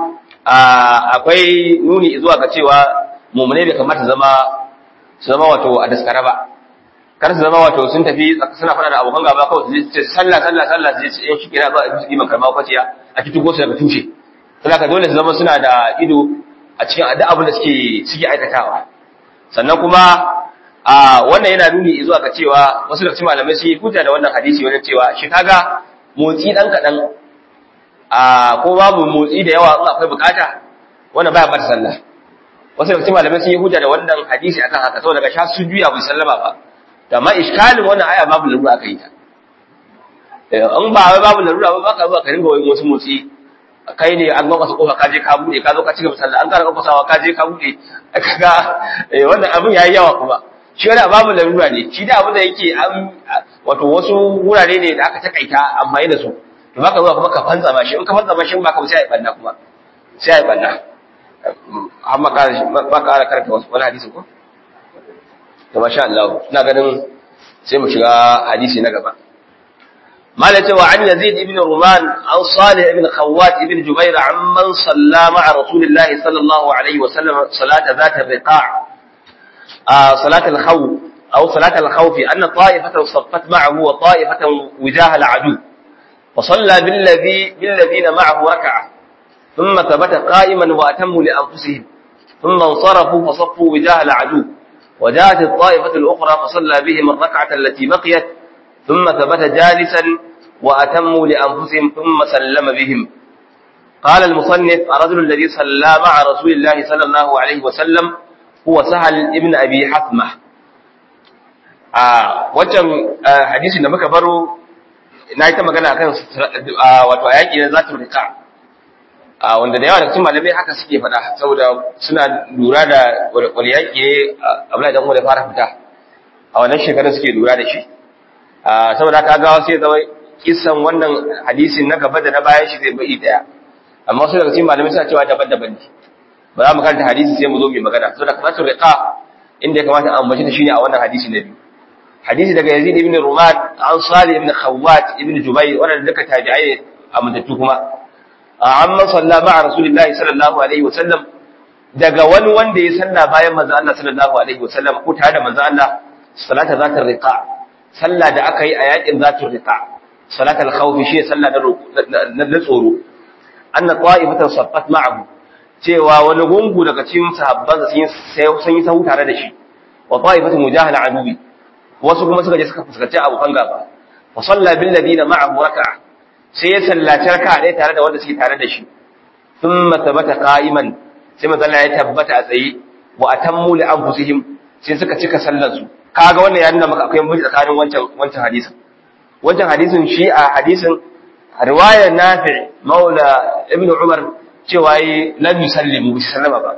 akwai nuni zuwa ga cewa mummune bai kamata zama su zama wato a daskara ba kar su zama wato sun tafi suna fada da abokan gaba kawai su ce sallah sallah sallah su ce yan shi kira zuwa a iman karma kwaciya a cikin gosu daga tushe saboda dole su zama suna da ido a cikin duk abin da suke suke aikatawa sannan kuma a wannan yana nuni zuwa ga cewa wasu daga cikin malamai sun yi hujja da wannan hadisi wajen cewa shi kaga motsi dan kadan a ko babu motsi da yawa in akwai bukata wannan baya bata sallah wasu daga cikin malamai sun yi hujja da wannan hadisi akan haka saboda daga sha su juya bai sallama ba da ma iskalin wannan aya babu larura aka yi ta in ba wai babu larura ba baka zuwa ka ringa wani wasu motsi kai ne an gwamnati kofa ka je ka bude ka zo ka cigaba sallah an kara kofasawa ka je ka bude kaga wannan abin yayi yawa kuma shi wani babu larura ne shi da abin da yake an wato wasu wurare ne da aka takaita amfani da su to baka zuwa kuma ka fantsa ma shi in ka fantsa ma shi ba ka sai ai banna kuma sai ai banna amma ka ba ka karanta wasu wani hadisi ko to masha Allah ina ganin sai mu shiga hadisi na gaba مالك وعن يزيد بن رومان عن صالح بن خوات بن جبير عمن صلى مع رسول الله صلى الله عليه وسلم صلاة ذات الرقاع آه صلاة الخوف أو صلاة الخوف أن طائفة صفت معه وطائفة وجاه العدو فصلى بالذي بالذين معه ركعة ثم ثبت قائما وأتموا لأنفسهم ثم انصرفوا فصفوا وجاه العدو وجاءت الطائفة الأخرى فصلى بهم الركعة التي بقيت ثم ثبت جالسا وأتموا لأنفسهم ثم سلم بهم قال المصنف الرجل الذي صلى مع رسول الله صلى الله عليه وسلم هو سهل ابن أبي حثمة wajen hadisi da muka baro na yi ta magana akan wato a yaƙi na zatun rika wanda da yawa da cikin malamai haka suke faɗa saboda suna lura da wani yaƙi ne abu da wanda fara fita a wannan shekarar suke lura da shi saboda haka gawa sai zama kisan wannan hadisin na gaba da na bayan shi zai bai daya amma su daga cikin malamai suna cewa daban-daban ne ba za mu karanta hadisi sai mu zo mu magana saboda kasatu riqa inda ya kamata a ambaci ta shine a wannan hadisi na biyu hadisi daga Yazid ibn Ruman an Salih ibn Khawwat ibn Jubayr wannan duka tabi'ai amintattu kuma amma salla ma'a Rasulullahi sallallahu alaihi wasallam daga wani wanda ya salla bayan manzo Allah sallallahu alaihi wasallam ko tare da manzo Allah salata zatar riqa sallah da aka yi a yakin zatar riqa salatul khawf shi sallah na na tsoro anna qa'ifatan saffat ma'ahu cewa wani gungu daga cikin sahabban sun sun yi sahu tare da shi wa qa'ifatu mujahala adubi wasu kuma suka je suka fuskanci abokan gaba fa salla bil ladina ma'ahu raka'a sai ya sallaci raka'a ɗaya tare da wanda suke tare da shi thumma thabata qa'iman sai manzo ya tabbata a tsaye wa atammu li anfusihim sai suka cika sallar su kaga wannan ya nuna maka akwai mutunci tsakanin wancan wancan hadisin wancan hadisin shi a hadisin riwayar Nafi' Maula Ibn Umar cewa yi lam yusallimu bi sallama ba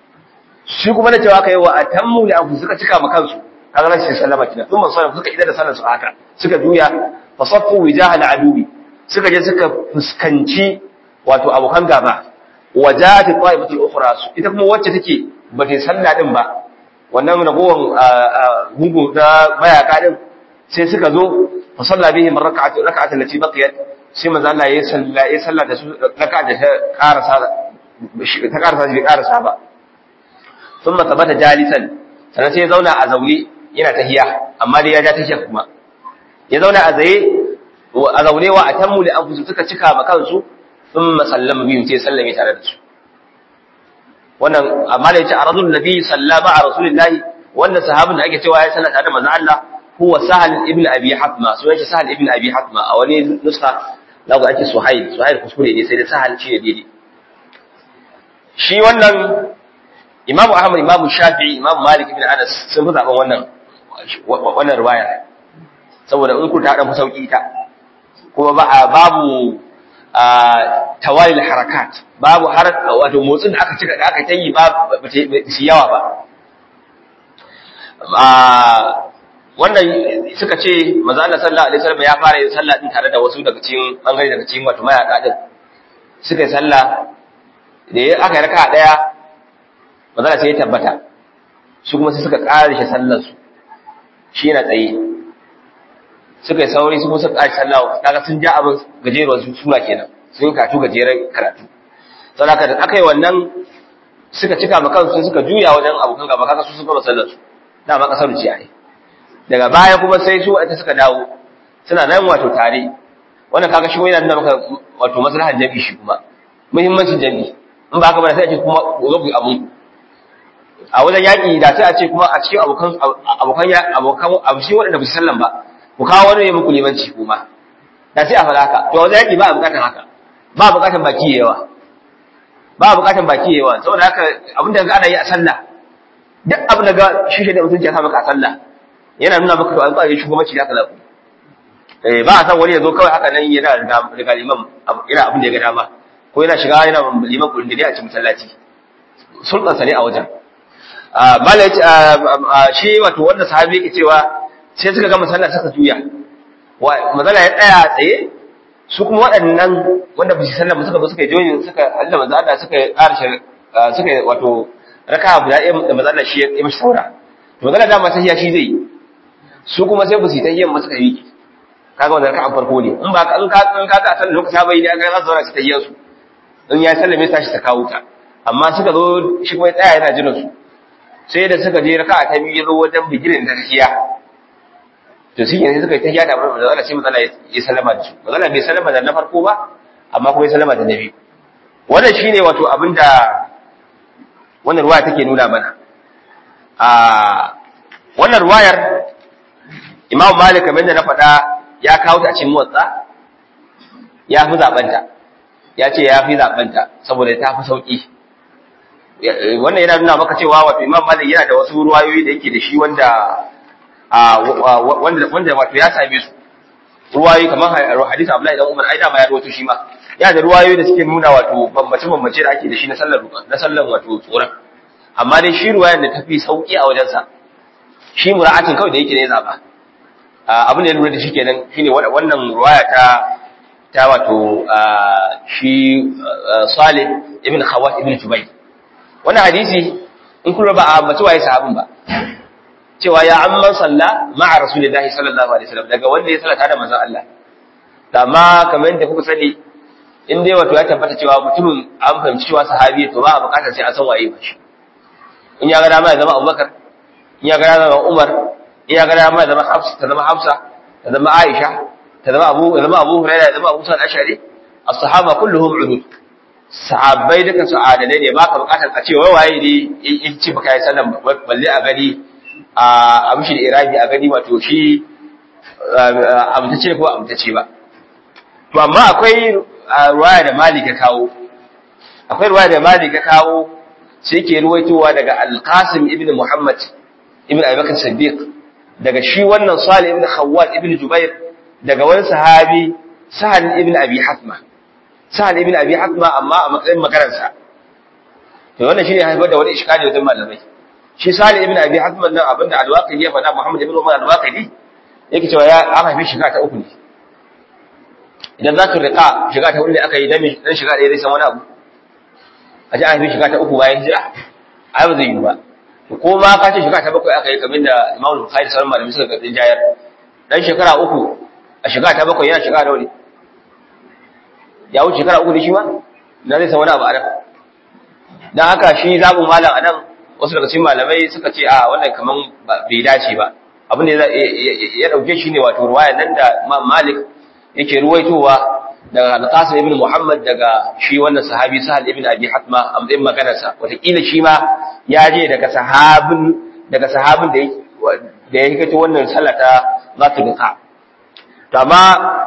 shi kuma na cewa kai wa atammu li anfusihim suka cika ma kansu kaga nan sai sallama kina sun man suka idar da sallar su haka suka juya fa saffu wijahal adubi suka je suka fuskanci wato abokan gaba wajat ta'ifatul ukhra ita kuma wacce take ba ta sallah din ba wannan ragowan gungu da mayaka din sai suka zo fa salla bihim rak'atu rak'atu allati baqiyat sai manzo Allah ya salla ya salla da su raka'a da ta karasa ta karasa ji karasa ba thumma tabata jalisan sannan sai ya zauna a zaune yana tahiya amma dai ya ja tahiya kuma ya zauna a zaye a zaune wa atammu li anfusu suka cika ma kansu thumma sallama bihim sai sallame tare da su wannan amma da yace aradul nabi sallama a rasulillahi wannan sahabin da ake cewa ya sallata da manzo Allah huwa sahal ibn abi hatma sunan shi sahal ibn abi hatma a wani nuska lagu ake suhail suhail kuskure ne sai da sahal shi ne daidai shi wannan imamu ahmad imamu shafi'i imamu malik ibn anas sun fi zaben wannan wannan riwaya saboda in ku ta dan sauki ta kuma ba babu tawalil harakat babu har wato motsin da aka cika da aka tayi ba shi yawa ba wannan suka ce manzo Allah sallallahu alaihi wasallam ya fara yin sallah din tare da wasu daga cikin bangare daga cikin wato mayaka din suka yi sallah da aka yi raka'a daya manzo Allah sai ya tabbata su kuma sai suka ƙara shi sallar su shi yana tsaye suka yi sauri su kuma suka ƙara sallah kaga sun ja abin gajeruwar sura kenan sun katu gajeren karatu saboda da aka yi wannan suka cika ma kansu suka juya wajen abokan gaba kaga su suka ba sallar su dama kasar ce ai daga baya kuma sai su ita suka dawo suna nan wato tare wannan kaga shi yana nuna maka wato maslahar jami'i shi kuma muhimmancin jami'i in ba haka ba sai a ce kuma zo ku abu a wajen yaƙi da sai a ce kuma a cikin abokan abokan abokan abu shi waɗanda ba su sallan ba ku kawo wani ya muku limanci kuma da sai a faɗa haka to wajen yaƙi ba a buƙatar haka ba a buƙatar baki yawa ba a buƙatar baki yawa saboda haka abin da ana yi a sallah duk abin da ga shi da mutunci ya sa maka a sallah yana nuna maka to an tsare shugabanci da kala eh ba a san wani ya zo kawai haka nan yana riga liman yana abin da ya ga dama ko yana shiga yana liman kudin da a cikin masallaci sultan ne a wajen malai shi wato wanda sahabi yake cewa sai suka ga masallah suka juya wa mazala ya tsaya tsaye su kuma waɗannan wanda ba su sallama suka zo suka yi joyin suka Allah manzo Allah suka ƙarshe suka wato raka guda ɗaya da manzo Allah shi ya mishi saura to manzo Allah dama tahiyya shi zai su kuma sai ba su yi tahiyyan ba suka yi kaga wannan raka'a farko ne in ba in ka in ka ka san lokaci bai ne aka za su zauna su tahiyyan su in ya sallame tashi ta kawo ta amma suka zo shi kuma tsaya yana jiran su sai da suka je raka'a ta biyu zo wajen bigirin da tahiyya to shi ne suka yi tahiyya da manzo Allah sai manzo Allah ya sallama da su manzo Allah bai sallama da na farko ba amma kuma ya sallama da na biyu wannan shine wato abinda wannan ruwaya take nuna mana a wannan ruwayar Imam Malik kamar da na faɗa ya kawo ta a cikin motsa ya fi zaɓenta ya ce ya fi zaɓenta saboda ta fi sauƙi wannan yana nuna maka cewa wato Imam Malik yana da wasu ruwayoyi da yake da shi wanda wanda wanda wato ya same su ruwayoyi kamar hadisi Abdullahi dan Umar ai da ma ya rawaito shi ma yana da ruwayoyi da suke nuna wato bambance bambance da ake da shi na sallar na sallar wato tsoron amma dai shi ruwayar da tafi sauki a wajensa shi mura'atin kawai da yake ne zaba abin da ya lura da shi kenan shine wannan ruwaya ta ta wato shi Salih ibn Khawat ibn Jubay wannan hadisi in kun ba a mace waye sahabin ba cewa ya amman salla ma'a rasulillahi sallallahu alaihi wasallam daga wanda ya sallata da manzon Allah amma kamar yadda kuka sani in dai wato ya tabbata cewa mutumin an fahimci cewa sahabi to ba a bukatar sai a san waye ba shi in ya ga dama ya zama Abubakar in ya ga dama ya zama Umar in ya ga dama ya zama Hafsa ta zama Hafsa ta zama Aisha ta zama Abu ya zama Abu Hurairah ya zama Abu Sa'id al-Ash'ari as-sahaba kulluhum udud sahabbai duka su adalai ne baka bukatar a ce wai waye ne in ci baka yi sallan balle a gani a amshi da irabi a gani wato shi amtace ko amtace ba to amma akwai ruwaya da Malik ya kawo akwai ruwaya da Malik ya kawo sai yake ruwaitowa daga Al-Qasim ibn Muhammad ibn Abi Bakr Siddiq daga shi wannan Salih ibn Khawwat ibn Jubair daga wani sahabi Sahal ibn Abi Hatma Sahal ibn Abi Hatma amma a matsayin makaransa to wannan shine haifar da wani iskali wajen malamai shi Salih ibn Abi Hatma nan abinda Al-Waqidi ya faɗa Muhammad ibn Umar Al-Waqidi yake cewa ya an haife shiga ta uku ne idan za ka riƙa shiga ta hudu ne aka yi dan shiga ɗaya zai san wani abu a ji an haife shiga ta uku bayan hijira ai ba zai yi ba ko ma ka ce shiga ta bakwai aka yi kamar da Imam Bukhari sauran malamai suka ga jayar dan shekara uku a shiga ta bakwai yana shiga nawa ne ya wuce shekara uku ne shi ma na zai san wani abu a nan dan haka shi zabu malam a nan wasu daga cikin malamai suka ce a wannan kaman bai dace ba abin da ya dauke shi ne wato ruwaya nan da Malik yake ruwaitowa daga Al-Qasim ibn Muhammad daga shi wannan sahabi Sahal ibn Abi Hatma a matsayin maganarsa wataƙila shi ma ya je daga sahabin daga sahabin da da ya hikato wannan sallata za ta duka to amma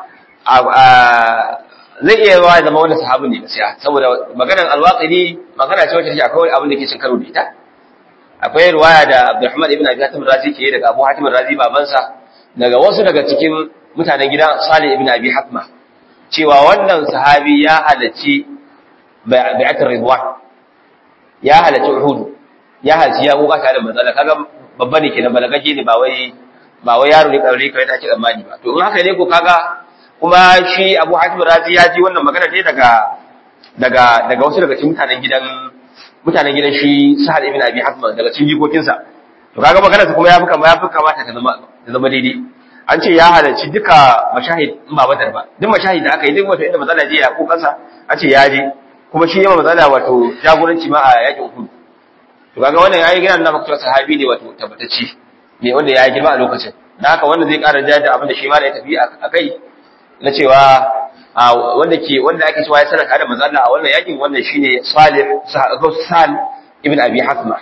zai iya yawa zama wannan sahabin ne gaskiya saboda maganar al-Waqidi magana ce wacce akwai abin da ke cin karo da ita akwai riwaya da Abdurrahman ibn Abi Hatim Razi ke daga Abu Hatim Razi babansa daga wasu daga cikin mutanen gidan Salih ibn Abi Hatma cewa wannan sahabi ya halarci bai'atul Ridwan ya halarci Uhud ya halarci ya goga tare da manzala kaga babba ne kenan balagaje ne ba wai ba wai yaro ne karri kai take tsammani ba to in haka ne ko kaga kuma shi Abu Hatim Razi ya ji wannan magana ne daga daga daga wasu daga cikin mutanen gidan mutanen gidan shi Sahal ibn Abi Hatma daga cikin jikokinsa to kaga magana su kuma ya fi kama ya fi kamata ta zama ta zama daidai an ce ya halarci duka mashahid in ba badar ba duk mashahid da aka yi duk wato inda matsala je ya ko kansa an ce ya je kuma shi yawa matsala wato jagoranci ma a yakin uhud to kaga wannan yayi gina na maka sahabi ne wato tabbatacci ne wanda ya girma a lokacin dan haka wannan zai ƙara jayar da abin da shi ma ya tafi a kai na cewa wanda ke wanda ake cewa ya sadaka da manzo Allah a wannan yakin wannan shine Salih Sal ibn Abi Hasma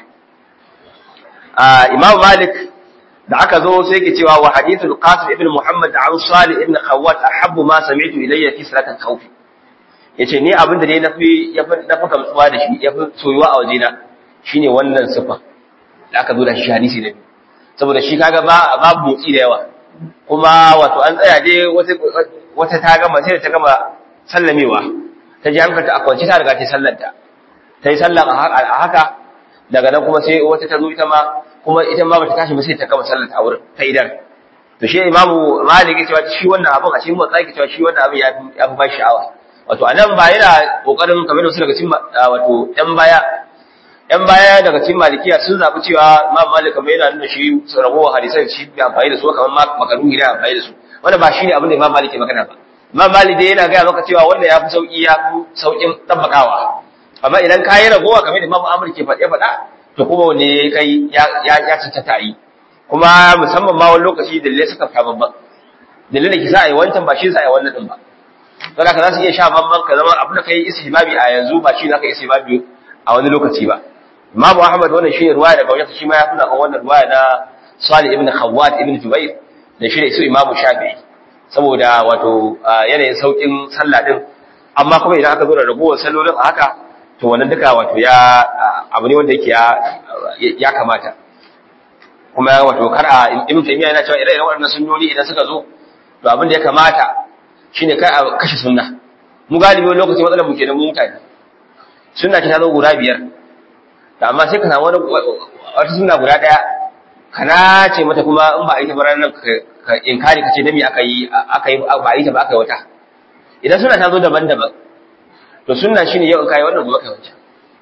Imam Malik da aka zo sai ke cewa wa hadithul Qasim ibn Muhammad an Salih ibn Khawwat ahabbu ma sami'tu ilayya fi salatil khawf yace ni abin da dai nafi yafi nafi kamtsuwa da shi yafi soyuwa a wajena shine wannan sifa da aka zo da shi hadisi ne saboda shi kaga ba babu motsi da yawa kuma wato an tsaya dai wata wata ta gama sai da ta gama sallamewa ta ji hankalta a kwance ta riga ta sallanta ta yi sallan a haka daga nan kuma sai wata ta zo ita ma kuma ita ma bata tashi ba sai ta gama sallanta a wurin ta idan to shi imamu malik cewa shi wannan abin a cikin motsa yake cewa shi wannan abin ya fi ya fi ban sha'awa wato anan ba yana kokarin kamar da su daga cikin wato yan baya yan baya daga cikin malikiya sun zabi cewa imam malik kamar yana nuna shi ragowar hadisan shi bai amfani da su kamar makaruhi da amfani da su wannan ba shine abin da imam malik ke magana ba imam malik dai yana gaya maka cewa wannan ya fi sauki ya fi saukin tabbakawa amma idan ka yi ragowa kamar da imam amur ke faɗe faɗa to kuma wanne kai ya ya cancanta yi kuma musamman ma wani lokaci dalilai suka fita babban dalilin da ke sa a yi wancan ba shi sa a yi wannan din ba don haka za su iya sha bamban ka zama abu da kai istihbabi a yanzu ba shi za ka istihbabi a wani lokaci ba imamu ahmad wannan shi ne ruwaya daga wajen shi ma ya tuna kan wannan ruwaya na salih ibn khawwat ibn jubair da shi ne su imamu shafi'i saboda wato yanayin saukin sallah din amma kuma idan aka zo da ragowar sallolin a haka to wannan duka wato ya abu ne wanda yake ya kamata kuma wato kar a ibn taymiya yana cewa ire-iren waɗannan sunnoni idan suka zo to abin da ya kamata shine kai a kashe sunna mu galibi wani lokaci matsalar mu kenan mu mutane sunna ta zo guda biyar da amma sai ka samu wani wata sunna guda daya kana ce mata kuma in ba a yi ta ba ranar ka inkari ka ce dami aka yi aka yi ba a yi ta ba aka yi wata idan sunna ta zo daban-daban to sunna shine yau in kai wannan gobe kai wancan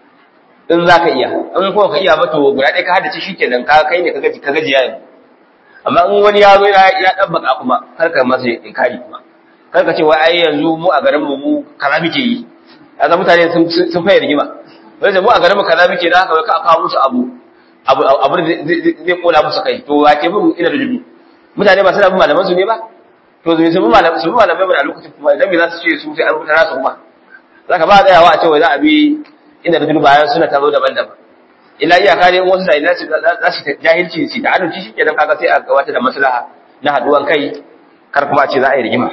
in za ka iya in kuma ka iya ba to guda ɗaya ka haddace shi kenan ka kai ne ka gaji ka gaji yayin amma in wani ya zo ya ɗabbaka kuma kar ka masa inkari kuma kar ka ce wai ai yanzu mu a garin mu mu kaza muke yi kaga mutane sun sun fayar rigima wai mu a garin mu kaza muke da haka wai ka kawo musu abu abu abu zai kola musu kai to wa ke bin ina da dubi mutane ba suna bin malaman su ne ba to zai su bi malaman su bi malamai ba a lokacin kuma idan me za su ce su sai an rubuta nasu kuma zaka ba tsayawa a ce wai za a bi inda da bayan suna ta zo daban-daban illa iyaka ne wasu da ina za su jahilci su ta adalci shi kenan kaga sai a gabata da maslaha na haduwan kai kar kuma a ce za a yi rigima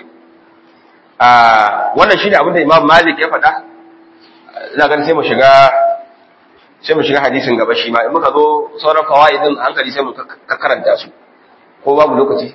a wannan shine abin da Imam Malik ya faɗa ina ganin sai mu shiga sai mu shiga hadisin gaba shi ma in muka zo sauran fawaidin hankali sai mu karanta su ko babu lokaci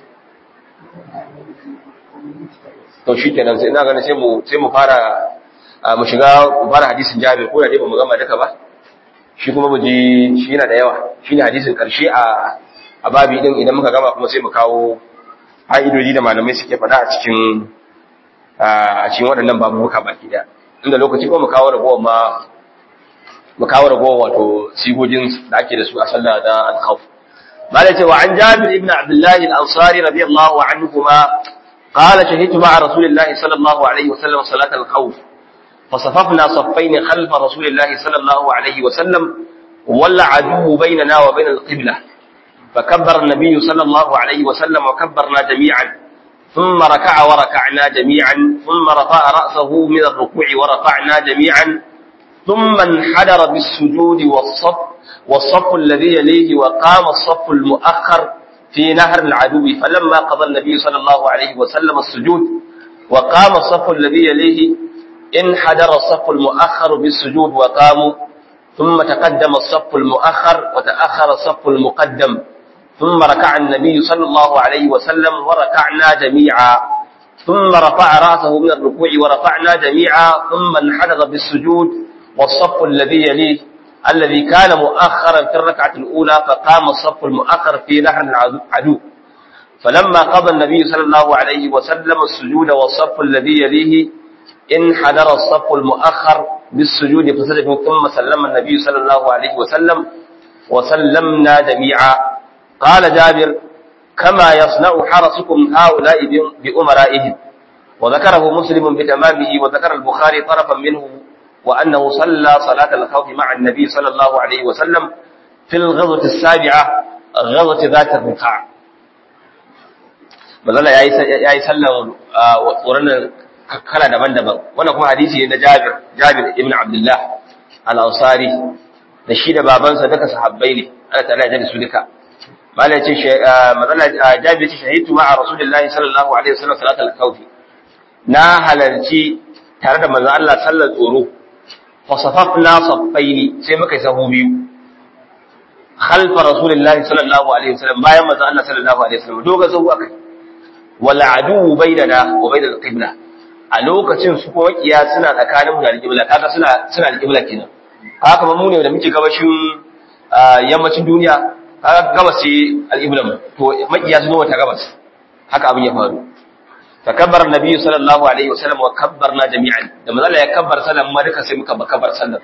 to shi kenan sai ina ganin sai mu sai mu fara mu shiga mu fara hadisin Jabir ko da dai bamu gama duka ba shi kuma mu ji shi yana da yawa shine hadisin karshe a a babi din idan muka gama kuma sai mu kawo fa'idodi da malamai suke faɗa a cikin a cikin waɗannan babuka baki da inda lokaci kuma mu kawo ragowar ma mu kawo ragowar wato sigogin da ake da su a sallah da al-khawf malai ce wa an Jabir ibn Abdullah al-Ansari radiyallahu anhuma قال شهدت مع رسول الله صلى الله عليه وسلم صلاة الخوف فصففنا صفين خلف رسول الله صلى الله عليه وسلم ولا عدو بيننا وبين القبلة فكبر النبي صلى الله عليه وسلم وكبرنا جميعا ثم ركع وركعنا جميعا ثم رفع رأسه من الركوع ورفعنا جميعا ثم انحدر بالسجود والصف والصف الذي يليه وقام الصف المؤخر في نهر العدو فلما قضى النبي صلى الله عليه وسلم السجود وقام الصف الذي يليه انحدر الصف المؤخر بالسجود وقاموا ثم تقدم الصف المؤخر وتأخر الصف المقدم ثم ركع النبي صلى الله عليه وسلم وركعنا جميعا ثم رفع رأسه من الركوع ورفعنا جميعا ثم انحدر بالسجود والصف الذي يليه الذي كان مؤخرا في الركعة الأولى فقام الصف المؤخر في نهر العدو فلما قضى النبي صلى الله عليه وسلم السجود والصف الذي يليه انحدر الصف المؤخر بالسجود فسجد ثم سلم النبي صلى الله عليه وسلم وسلمنا جميعا قال جابر كما يصنع حرسكم هؤلاء بأمرائهم وذكره مسلم بتمامه وذكر البخاري طرفا منه وأنه صلى صلاة الخوف مع النبي صلى الله عليه وسلم في الغزوة السابعة غزوة ذات الرقاع mazala ya yi sallan tsoron kala daban-daban wannan kuma hadisi ne na Jabir Jabir ibn Abdullah al-Ansari da shi da babansa duka sahabbai ne Allah ta'ala ya su duka malai ce mazala Jabir ce shahidu ma'a Rasulullahi sallallahu alaihi wasallam salat al-khawf na halarci tare da manzon Allah sallar tsoro fa safafna saffaini sai muka yi sahu biyu khalfa Rasulullahi sallallahu alaihi wasallam bayan manzon Allah sallallahu alaihi wasallam doga sahu akai wal adu bainana wa bainal qibla a lokacin su kuma kiya suna tsakanin mu da alqibla kaga suna suna alqibla kenan haka kuma mu ne da muke gabashin yammacin duniya kaga gabas ce alqibla mu to makiya su wata gabas haka abin ya faru fa kabbara annabi sallallahu alaihi wasallam wa kabbarna jami'an da manzo ya kabbar sallan ma duka sai muka kabbar sallan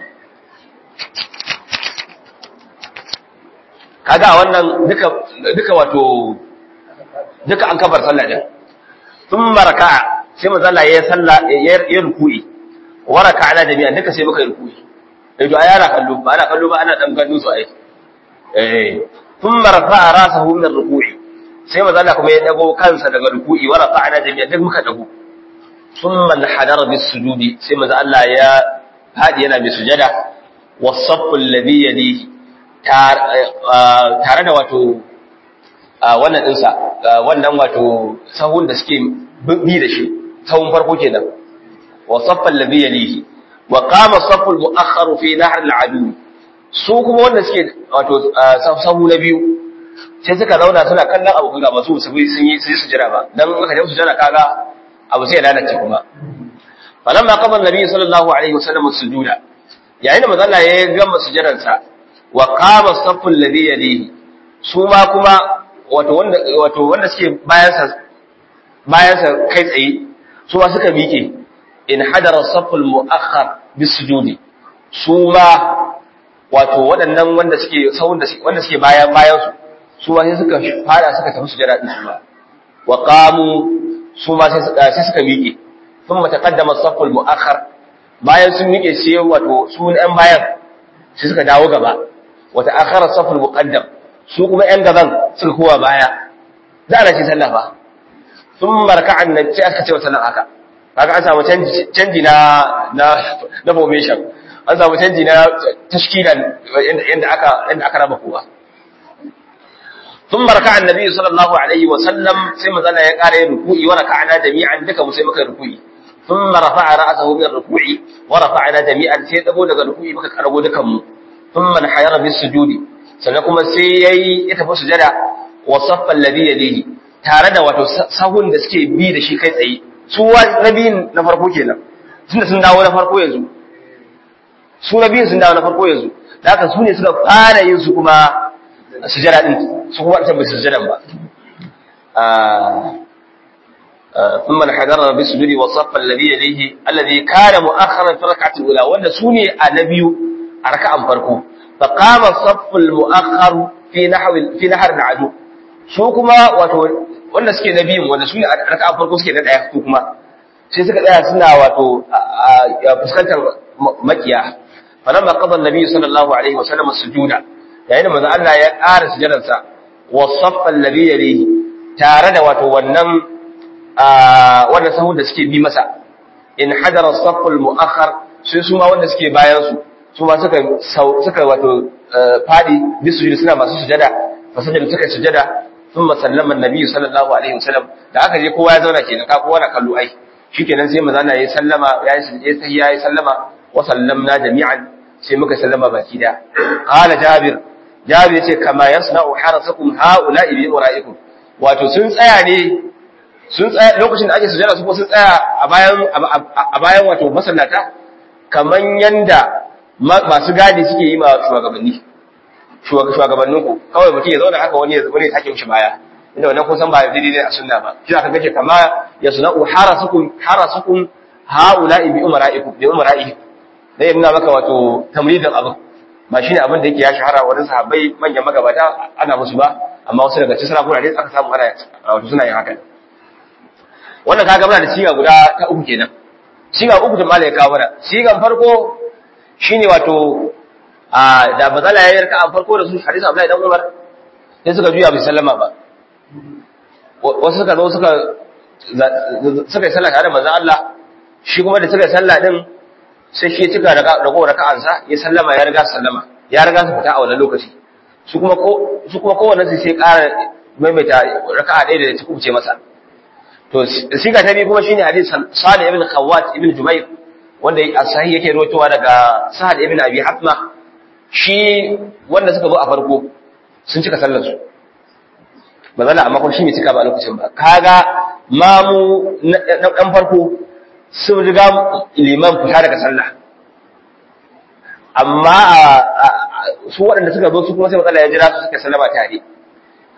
kaga wannan duka duka wato duka an kabbar sallah din thumma raka'a sai manzo Allah ya salla ya ruku'i wa raka'ana jami'an duka sai muka yi ruku'i eh to ayara kallo ba ana kallo ba ana dan gano su ai eh thumma rafa'a rasahu min ar-ruku'i sai manzo Allah kuma ya dago kansa daga ruku'i wa rafa'ana jami'an duk muka dago thumma hadara bis sujudi sai manzo Allah ya fadi yana bi sujada was-saffu alladhi yalihi tare da wato wannan dinsa wannan wato sahun da suke bi da shi sahun farko kenan wa saffa alladhi yalihi wa qama saffu al-mu'akhkhar fi nahr al-adu su kuma wanda suke wato sahu na biyu sai suka zauna suna kallon abu ga masu su sun yi su jira ba dan aka je su jira kaga abu sai ya lalace kuma falamma qama an-nabi sallallahu alaihi wasallam sujuda yayin da manzo Allah ya gama sujudansa wa qama saffu alladhi yalihi su ma kuma wato wanda wato wanda suke bayan sa bayan sa kai tsaye su ma suka miƙe in hadara saffu al-mu'akhkhar bisujudi su ma wato waɗannan wanda suke sahun da wanda suke bayan bayan su su ma sai suka fara suka tafi sujada din su ma wa qamu su ma sai suka miƙe thumma taqaddama as-saffu al-mu'akhkhar bayan sun miƙe sai wato su ɗan bayan sai suka dawo gaba wata akhara safar muqaddam su kuma yan gaban suka kowa baya za a shi sallah ba sun marka annabi sai aka ce wa sallan haka kaga an samu canji na na na formation an samu canji na tashkilan yanda aka yanda aka raba kowa sun marka annabi sallallahu alaihi wa sallam sai manzala ya kare ruku'i wa raka'ana jami'an duka mu sai muka ruku'i ثم رفع رأسه من الركوع ورفعنا جميعا sai dago daga ruku'i muka karago dukan mu ثم انحير بالسجود sannan kuma sai yayi ya tafi sujada wa saffa alladhi yadihi tare da wato sahun da suke bi da shi kai tsaye su nabiyin na farko kenan tunda sun dawo na farko yanzu su nabiyin sun dawo na farko yanzu da haka su ne suka fara yin su kuma sujada din su kuma ta bai sujadan ba ثم انحدر بالسجود وصف الذي يليه الذي كان مؤخرا في الركعه الاولى وان سوني النبي a raka'an farko fa qama safful mu'akhkhar fi nahwi fi nahr al'adu su kuma wato wanda suke nabiyin wanda su ne a raka'an farko suke na daya su kuma sai suka tsaya suna wato fuskantar makiya falamma qada an-nabi sallallahu alaihi wasallam as-sujuda yayin da manzo Allah ya ƙara sujudarsa wa saffa alladhi yalihi tare da wato wannan wannan sahun da suke bi masa in hadara as-safful mu'akhkhar sai su ma wanda suke bayan su su ma suka suka wato fadi bisujudi suna masu sujada fasajada suka sujada thumma sallama annabi sallallahu alaihi wasallam da aka je kowa ya zauna kenan ka kowa na kallo ai shikenan sai manzo Allah ya sallama ya yi tahiyya ya sallama wa sallamna jami'an sai muka sallama baki da qala jabir jabir yace kama yasna'u harasakum haula'i bi ura'ikum wato sun tsaya ne sun tsaya lokacin da ake sujada su ko sun tsaya a bayan a bayan wato masallata kaman yanda masu gadi suke yi ma shugabanni shugabannin ku kawai mutum ya zauna haka wani wani ya take mishi baya inda wannan kun san ba daidai ne a sunna ba shi aka gace kama yasna'u harasukum harasukum haula'i bi umara'ikum bi umara'ihi dai yana maka wato tamridin abin ba shine abin da yake ya shahara wurin sahabbai manyan magabata ana musu ba amma wasu daga cikin sarakuna dai aka samu ana wato suna yin haka wannan kaga muna da siga guda ta uku kenan siga uku da malai kawo mana sigan farko shine wato a da bazala ya yarka a farko da su hadisi Abdullahi dan Umar sai suka juya bai sallama ba wasu suka zo suka suka yi sallah tare da manzon Allah shi kuma da suka yi sallah din sai shi cika da ragowar raka'ansa ya sallama ya riga sallama ya riga su fita a wannan lokaci su kuma ko su kuma kowanne sai ƙara maimaita raka'a ɗaya da ta kubuce masa to siga ta biyu kuma shine hadisi Salih ibn Khawwat ibn Jubair wanda a sahi yake rawaitowa daga Sa'ad ibn Abi Hatma shi wanda suka zo a farko sun cika sallar su ba zalla amma kuma shi bai cika ba a lokacin ba kaga mamu na dan farko sun riga liman fita daga sallah amma su waɗanda suka zo su kuma sai matsala ya jira su suka sallama tare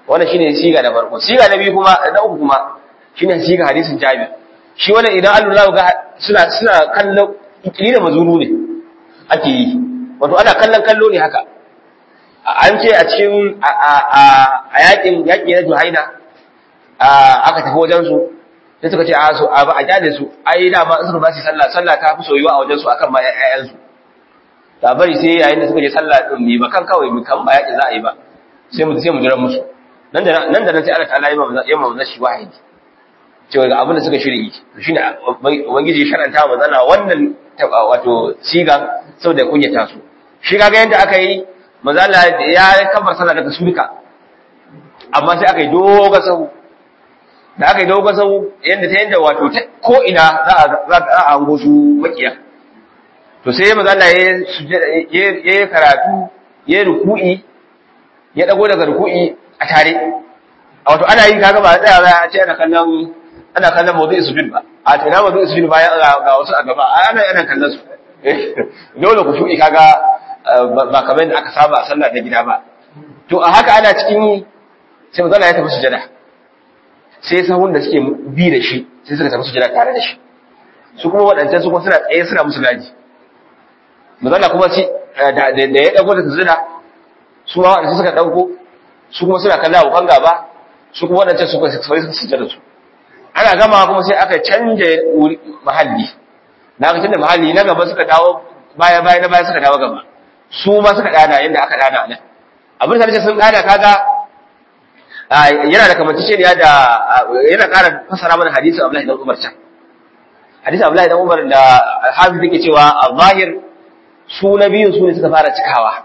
wannan shine siga na farko siga na biyu kuma na uku kuma shine siga hadisin Jabir shi wannan idan an lura ga suna suna kallon ikili da mazuru ne ake yi wato ana kallon kallo ne haka an ce a cikin a yakin yaki na Juhaina aka tafi wajen su sai suka ce a so a ba a kyale su ai da ma in suka ba su sallah sallah ta fi soyuwa a wajen su akan ma ƴaƴan su da bari sai yayin da suka je sallah din ne ba kan kawai mu kan ba yaki za a yi ba sai mu sai mu jira musu nan da nan da nan sai Allah ta'ala ya mamza ya mamza shi wahidi cewa ga abin da suka shirye to shine ubangiji ya sharanta wa zana wannan wato siga saboda kunyata su shi kaga yanda aka yi manzo Allah ya kabar sallah daga sulka amma sai aka yi dogon sahu da aka yi dogon sahu yanda ta yanda wato ko ina za a za a hango su makiya to sai manzo Allah ya ya karatu ya ruku'i ya dago daga ruku'i a tare wato ana yi kaga ba tsaya za a ce ana kallon ana kallon mawdu'i sujud ba a tana mawdu'i sujud bayan ga wasu a gaba ana ana kallon su dole ku shuɗi kaga ba kamar yadda aka saba a sallah ta gida ba to a haka ana cikin yi sai manzo ya tafi sujada sai sahun da suke bi da shi sai suka tafi sujada tare da shi su kuma waɗancan su kuma suna tsaye suna musu gaji manzo kuma shi da ya dago da sujada su ma waɗanda suka dauko su kuma suna kallon abokan gaba su kuma waɗancan su kuma suka sujada su ana gama kuma sai aka canja mahalli na ga tunda mahalli na gaba suka dawo baya baya na baya suka dawo gaba su ma suka dana yadda aka dana nan abin da sun dana kaga yana da kamanceceniya da yana ƙara fasara mana hadisi Abdullahi dan Umar can hadisi Abdullahi dan Umar da Hafiz yake cewa al-zahir su na biyun su ne suka fara cikawa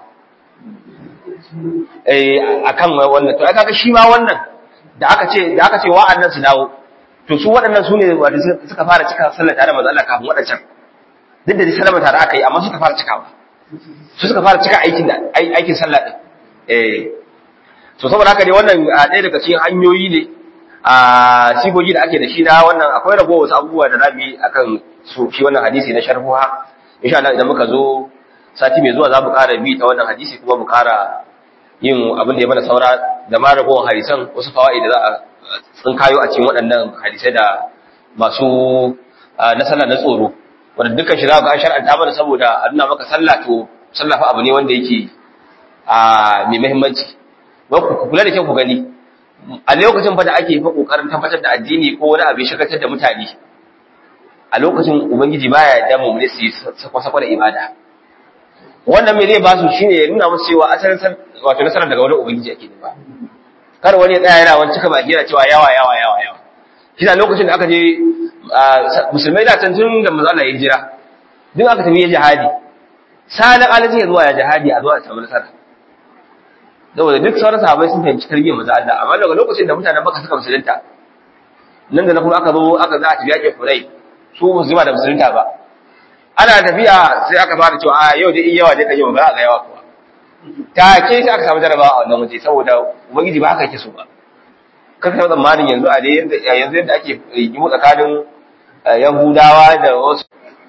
eh akan wannan to kaga shi ma wannan da aka ce da aka ce wa'annan su dawo to su waɗannan su ne wanda suka fara cika sallar tare da manzo Allah kafin waɗancan duk da sallama tare aka yi amma suka fara cikawa su suka fara cika aikin da aikin sallah din eh so saboda haka ne wannan ɗaya daga cikin hanyoyi ne a sigogi da ake da shi na wannan akwai rago wasu abubuwa da zamu yi akan su shi wannan hadisi na sharhuha insha Allah idan muka zo sati mai zuwa za mu ƙara bi ta wannan hadisi kuma mu ƙara yin abin da ya mana saura da ma ragowar hadisan wasu fawaid da za a tsinkayo a cikin waɗannan hadisai da masu na sallah na tsoro wanda dukkan shi za ka shar'anta mana saboda a nuna maka sallah to sallah fa abu ne wanda yake a mai muhimmanci ku kula da kyau ku gani a lokacin fa da ake fa kokarin tabbatar da addini ko wani abu shakatar da mutane a lokacin ubangiji baya da mu ne su sakwa-sakwa da ibada wannan me zai ba su shine ya nuna musu cewa asalin wato nasarar daga wani ubangiji ake ba kar wani ya tsaya yana wani cika baki yana cewa yawa yawa yawa yawa kina lokacin da aka je musulmai da can tun da manzo Allah ya jira duk aka tafi jihadi salan alaji ya zuwa ya jihadi a zuwa samu nasara saboda duk sauran sahabbai sun fahimci tarbiyyar manzo Allah amma daga lokacin da mutanen Makka suka musulunta nan da na kuma aka zo aka za a tafi yaƙin Hurai su musulma da musulunta ba ana tafiya sai aka fara cewa a yau dai yawa dai kan yau ba ga yawa kuwa ta ke sai aka samu jarabawa a wannan waje saboda ubangiji ba haka yake so ba kan kai tsammanin yanzu a dai yanda yanzu yadda ake rigimu tsakanin yahudawa da wasu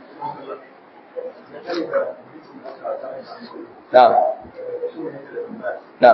na na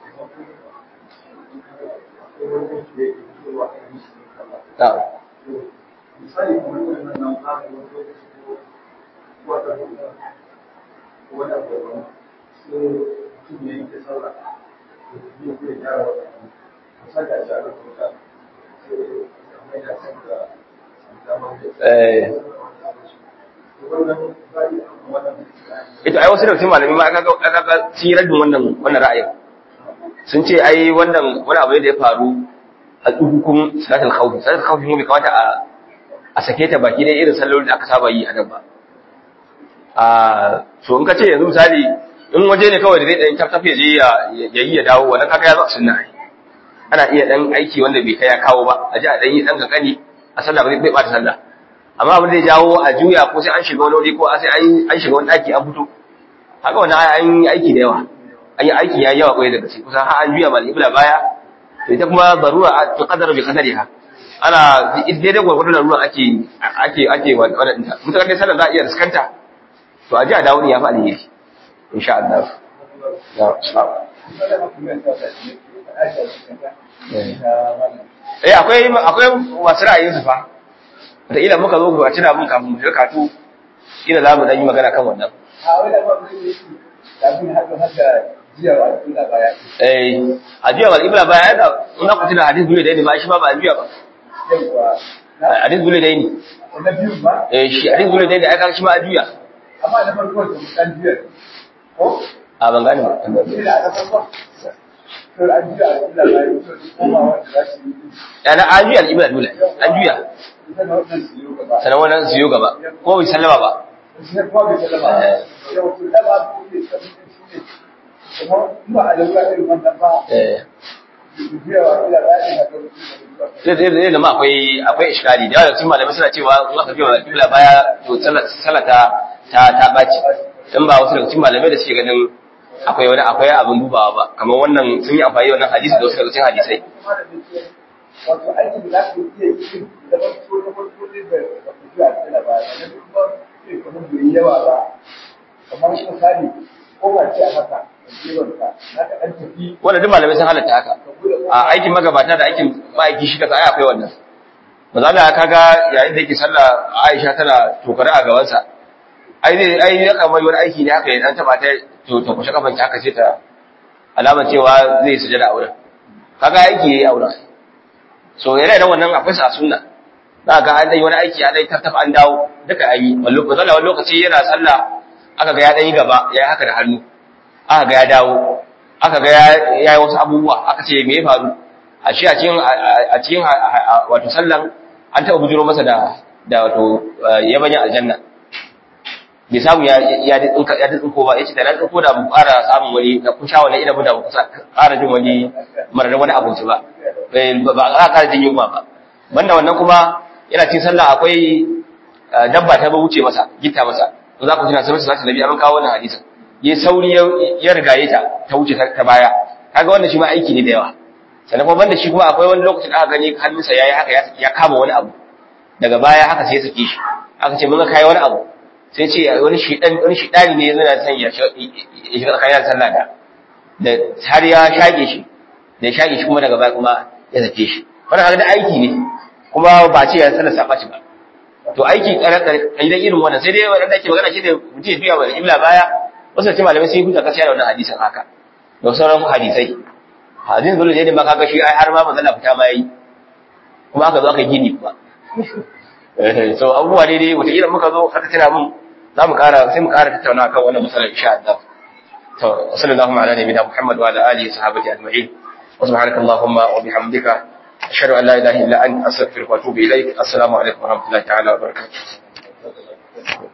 na misali kamar wannan nan fara wani lokaci ko wata wata wani abu da sai mutum ya yanke sallah da biyu zai gyara wata misali a shara kuka sai a mai da kan da damar da wannan bai wannan ita ai wasu da cikin malami ma aka ga aka ga sirar wannan wannan ra'ayin sun ce ai wannan wani abu ne da ya faru a hukum salatul khawf salatul khawf ne bai kamata a a sake ta baki dai irin sallolin da aka saba yi a nan ba a so in ka ce yanzu misali in waje ne kawai da zai dan taf tafiya je ya yi ya dawo wannan kaga ya zo a sunna ai ana iya dan aiki wanda bai kai ya kawo ba a ji a dan yi dan kankani a sallah ba zai bata sallah amma abin da ya jawo a juya ko sai an shiga wani wuri ko sai an shiga wani daki an fito haka wannan an yi aiki da yawa an yi aiki ya yawa kwaye da gaske kusan har an juya mal ibla baya to ita kuma darura ta qadara bi qadariha ana daidai gwargwadon larura ake ake ake wannan ta mutakar dai sallar za a iya riskanta to a ji a dawo ne ya fi alheri insha Allah ya eh akwai akwai masu ra'ayin su fa da ila muka zo a tuna mun kafin mu shiga katu ila za mu dan yi magana kan wannan a wai da ba mu yi da bin hadu hada jiya wa Allah baya eh a jiya wal ibla baya da ina ku tuna hadisi bule da ni ba shi ma ba a jiya ba yawa hadisi bule da ni na biyu ba eh shi hadisi bule da ni aka shi ma a jiya amma na farko da dan jiya ko a ban gane ba ila da farko to an jiya Allah baya to kuma wanda za su yi yana an juya al ibla dole an juya ita na wannan su yi gaba sanan wannan su yi gaba ko bai sallama ba shi ne kuma bai sallama yau to da ba ku ne kuma ba a da irin wannan ba eh jiya wa Allah baya da zai zai zai zama akwai akwai iskali da yawa cikin malamai suna cewa in aka biya kibla baya to salata ta ta baci dan ba wasu daga cikin malamai da suke ganin akwai wani akwai abin dubawa ba kamar wannan sun yi amfani da wannan hadisi da wasu daga cikin hadisai wato aikin da za ku iya yi da ba su da farko ne da ba ku ji a cikin ba da kuma sai kamar bai yi yawa ba kamar misali ko ba ce a haka jiwon ka na ka an tafi wannan duk malamai sun halatta haka ka bude a aikin magabata da aikin ma'aiki shi kasa ai akwai wannan maza da kaga yayin da yake sallah Aisha tana tokare a gabansa ai zai ai ya kamar wani aiki ne haka ya dan taba ta to ta kushe kafan ta haka sai ta alama cewa zai sujada a wurin kaga aiki yayi a wurin so yana da wannan akwai sa sunna za ga an dai wani aiki an dai tattafa an dawo duka an yi wallo ko wani lokaci yana sallah aka ga ya dan yi gaba ya yi haka da hannu aka ga ya dawo aka ga ya yi wasu abubuwa aka ce me ya faru a shi a cikin a cikin wato sallan an taɓa bujiro masa da da wato yabanyan aljanna bai samu ya ya tsinka ya tsinko ba yace da na tsinko da mu ƙara samun wani da kun sha wani ina da mu ƙara jin wani marar wani abinci ba ba a ƙara jin yunwa ba banda wannan kuma yana cikin sallah akwai dabba ta ba wuce masa gitta masa to za ku tuna sai masa nabi an kawo wannan hadisin yayi sauri ya rigaye ta ta wuce ta baya kaga wannan shi ma aiki ne da yawa sannan kuma banda shi kuma akwai wani lokacin da aka gani hannunsa yayi haka ya kama wani abu daga baya haka sai ya sake shi aka ce mun ga kai wani abu sai ce wani shidan wani shidani ne yana son ya shiga tsakanin sallah da da har ya shage shi da ya shage shi kuma daga baya kuma ya sake shi wannan kaga da aiki ne kuma ba ce ya sallar sa ɓaci ba to aiki idan irin wannan sai dai wanda ake magana shi ne mutum ya biya wa illa baya wasu ce malamai sun yi hujja kasiya da wannan hadisin haka da sauran hadisai hadisin dole ne ma kaga shi ai har ma manzala fita ma yayi kuma aka zo aka gini kuma so abubuwa ne dai wata irin muka zo aka tana mun za mu kara sai mu kara tattauna kan wannan masalar insha Allah to sallallahu ala nabiyina muhammad wa ala alihi sahabati ajma'in wa subhanaka allahumma wa bihamdika ashhadu an la ilaha illa anta astaghfiruka wa atubu ilaik assalamu alaikum wa rahmatullahi ta'ala wa barakatuh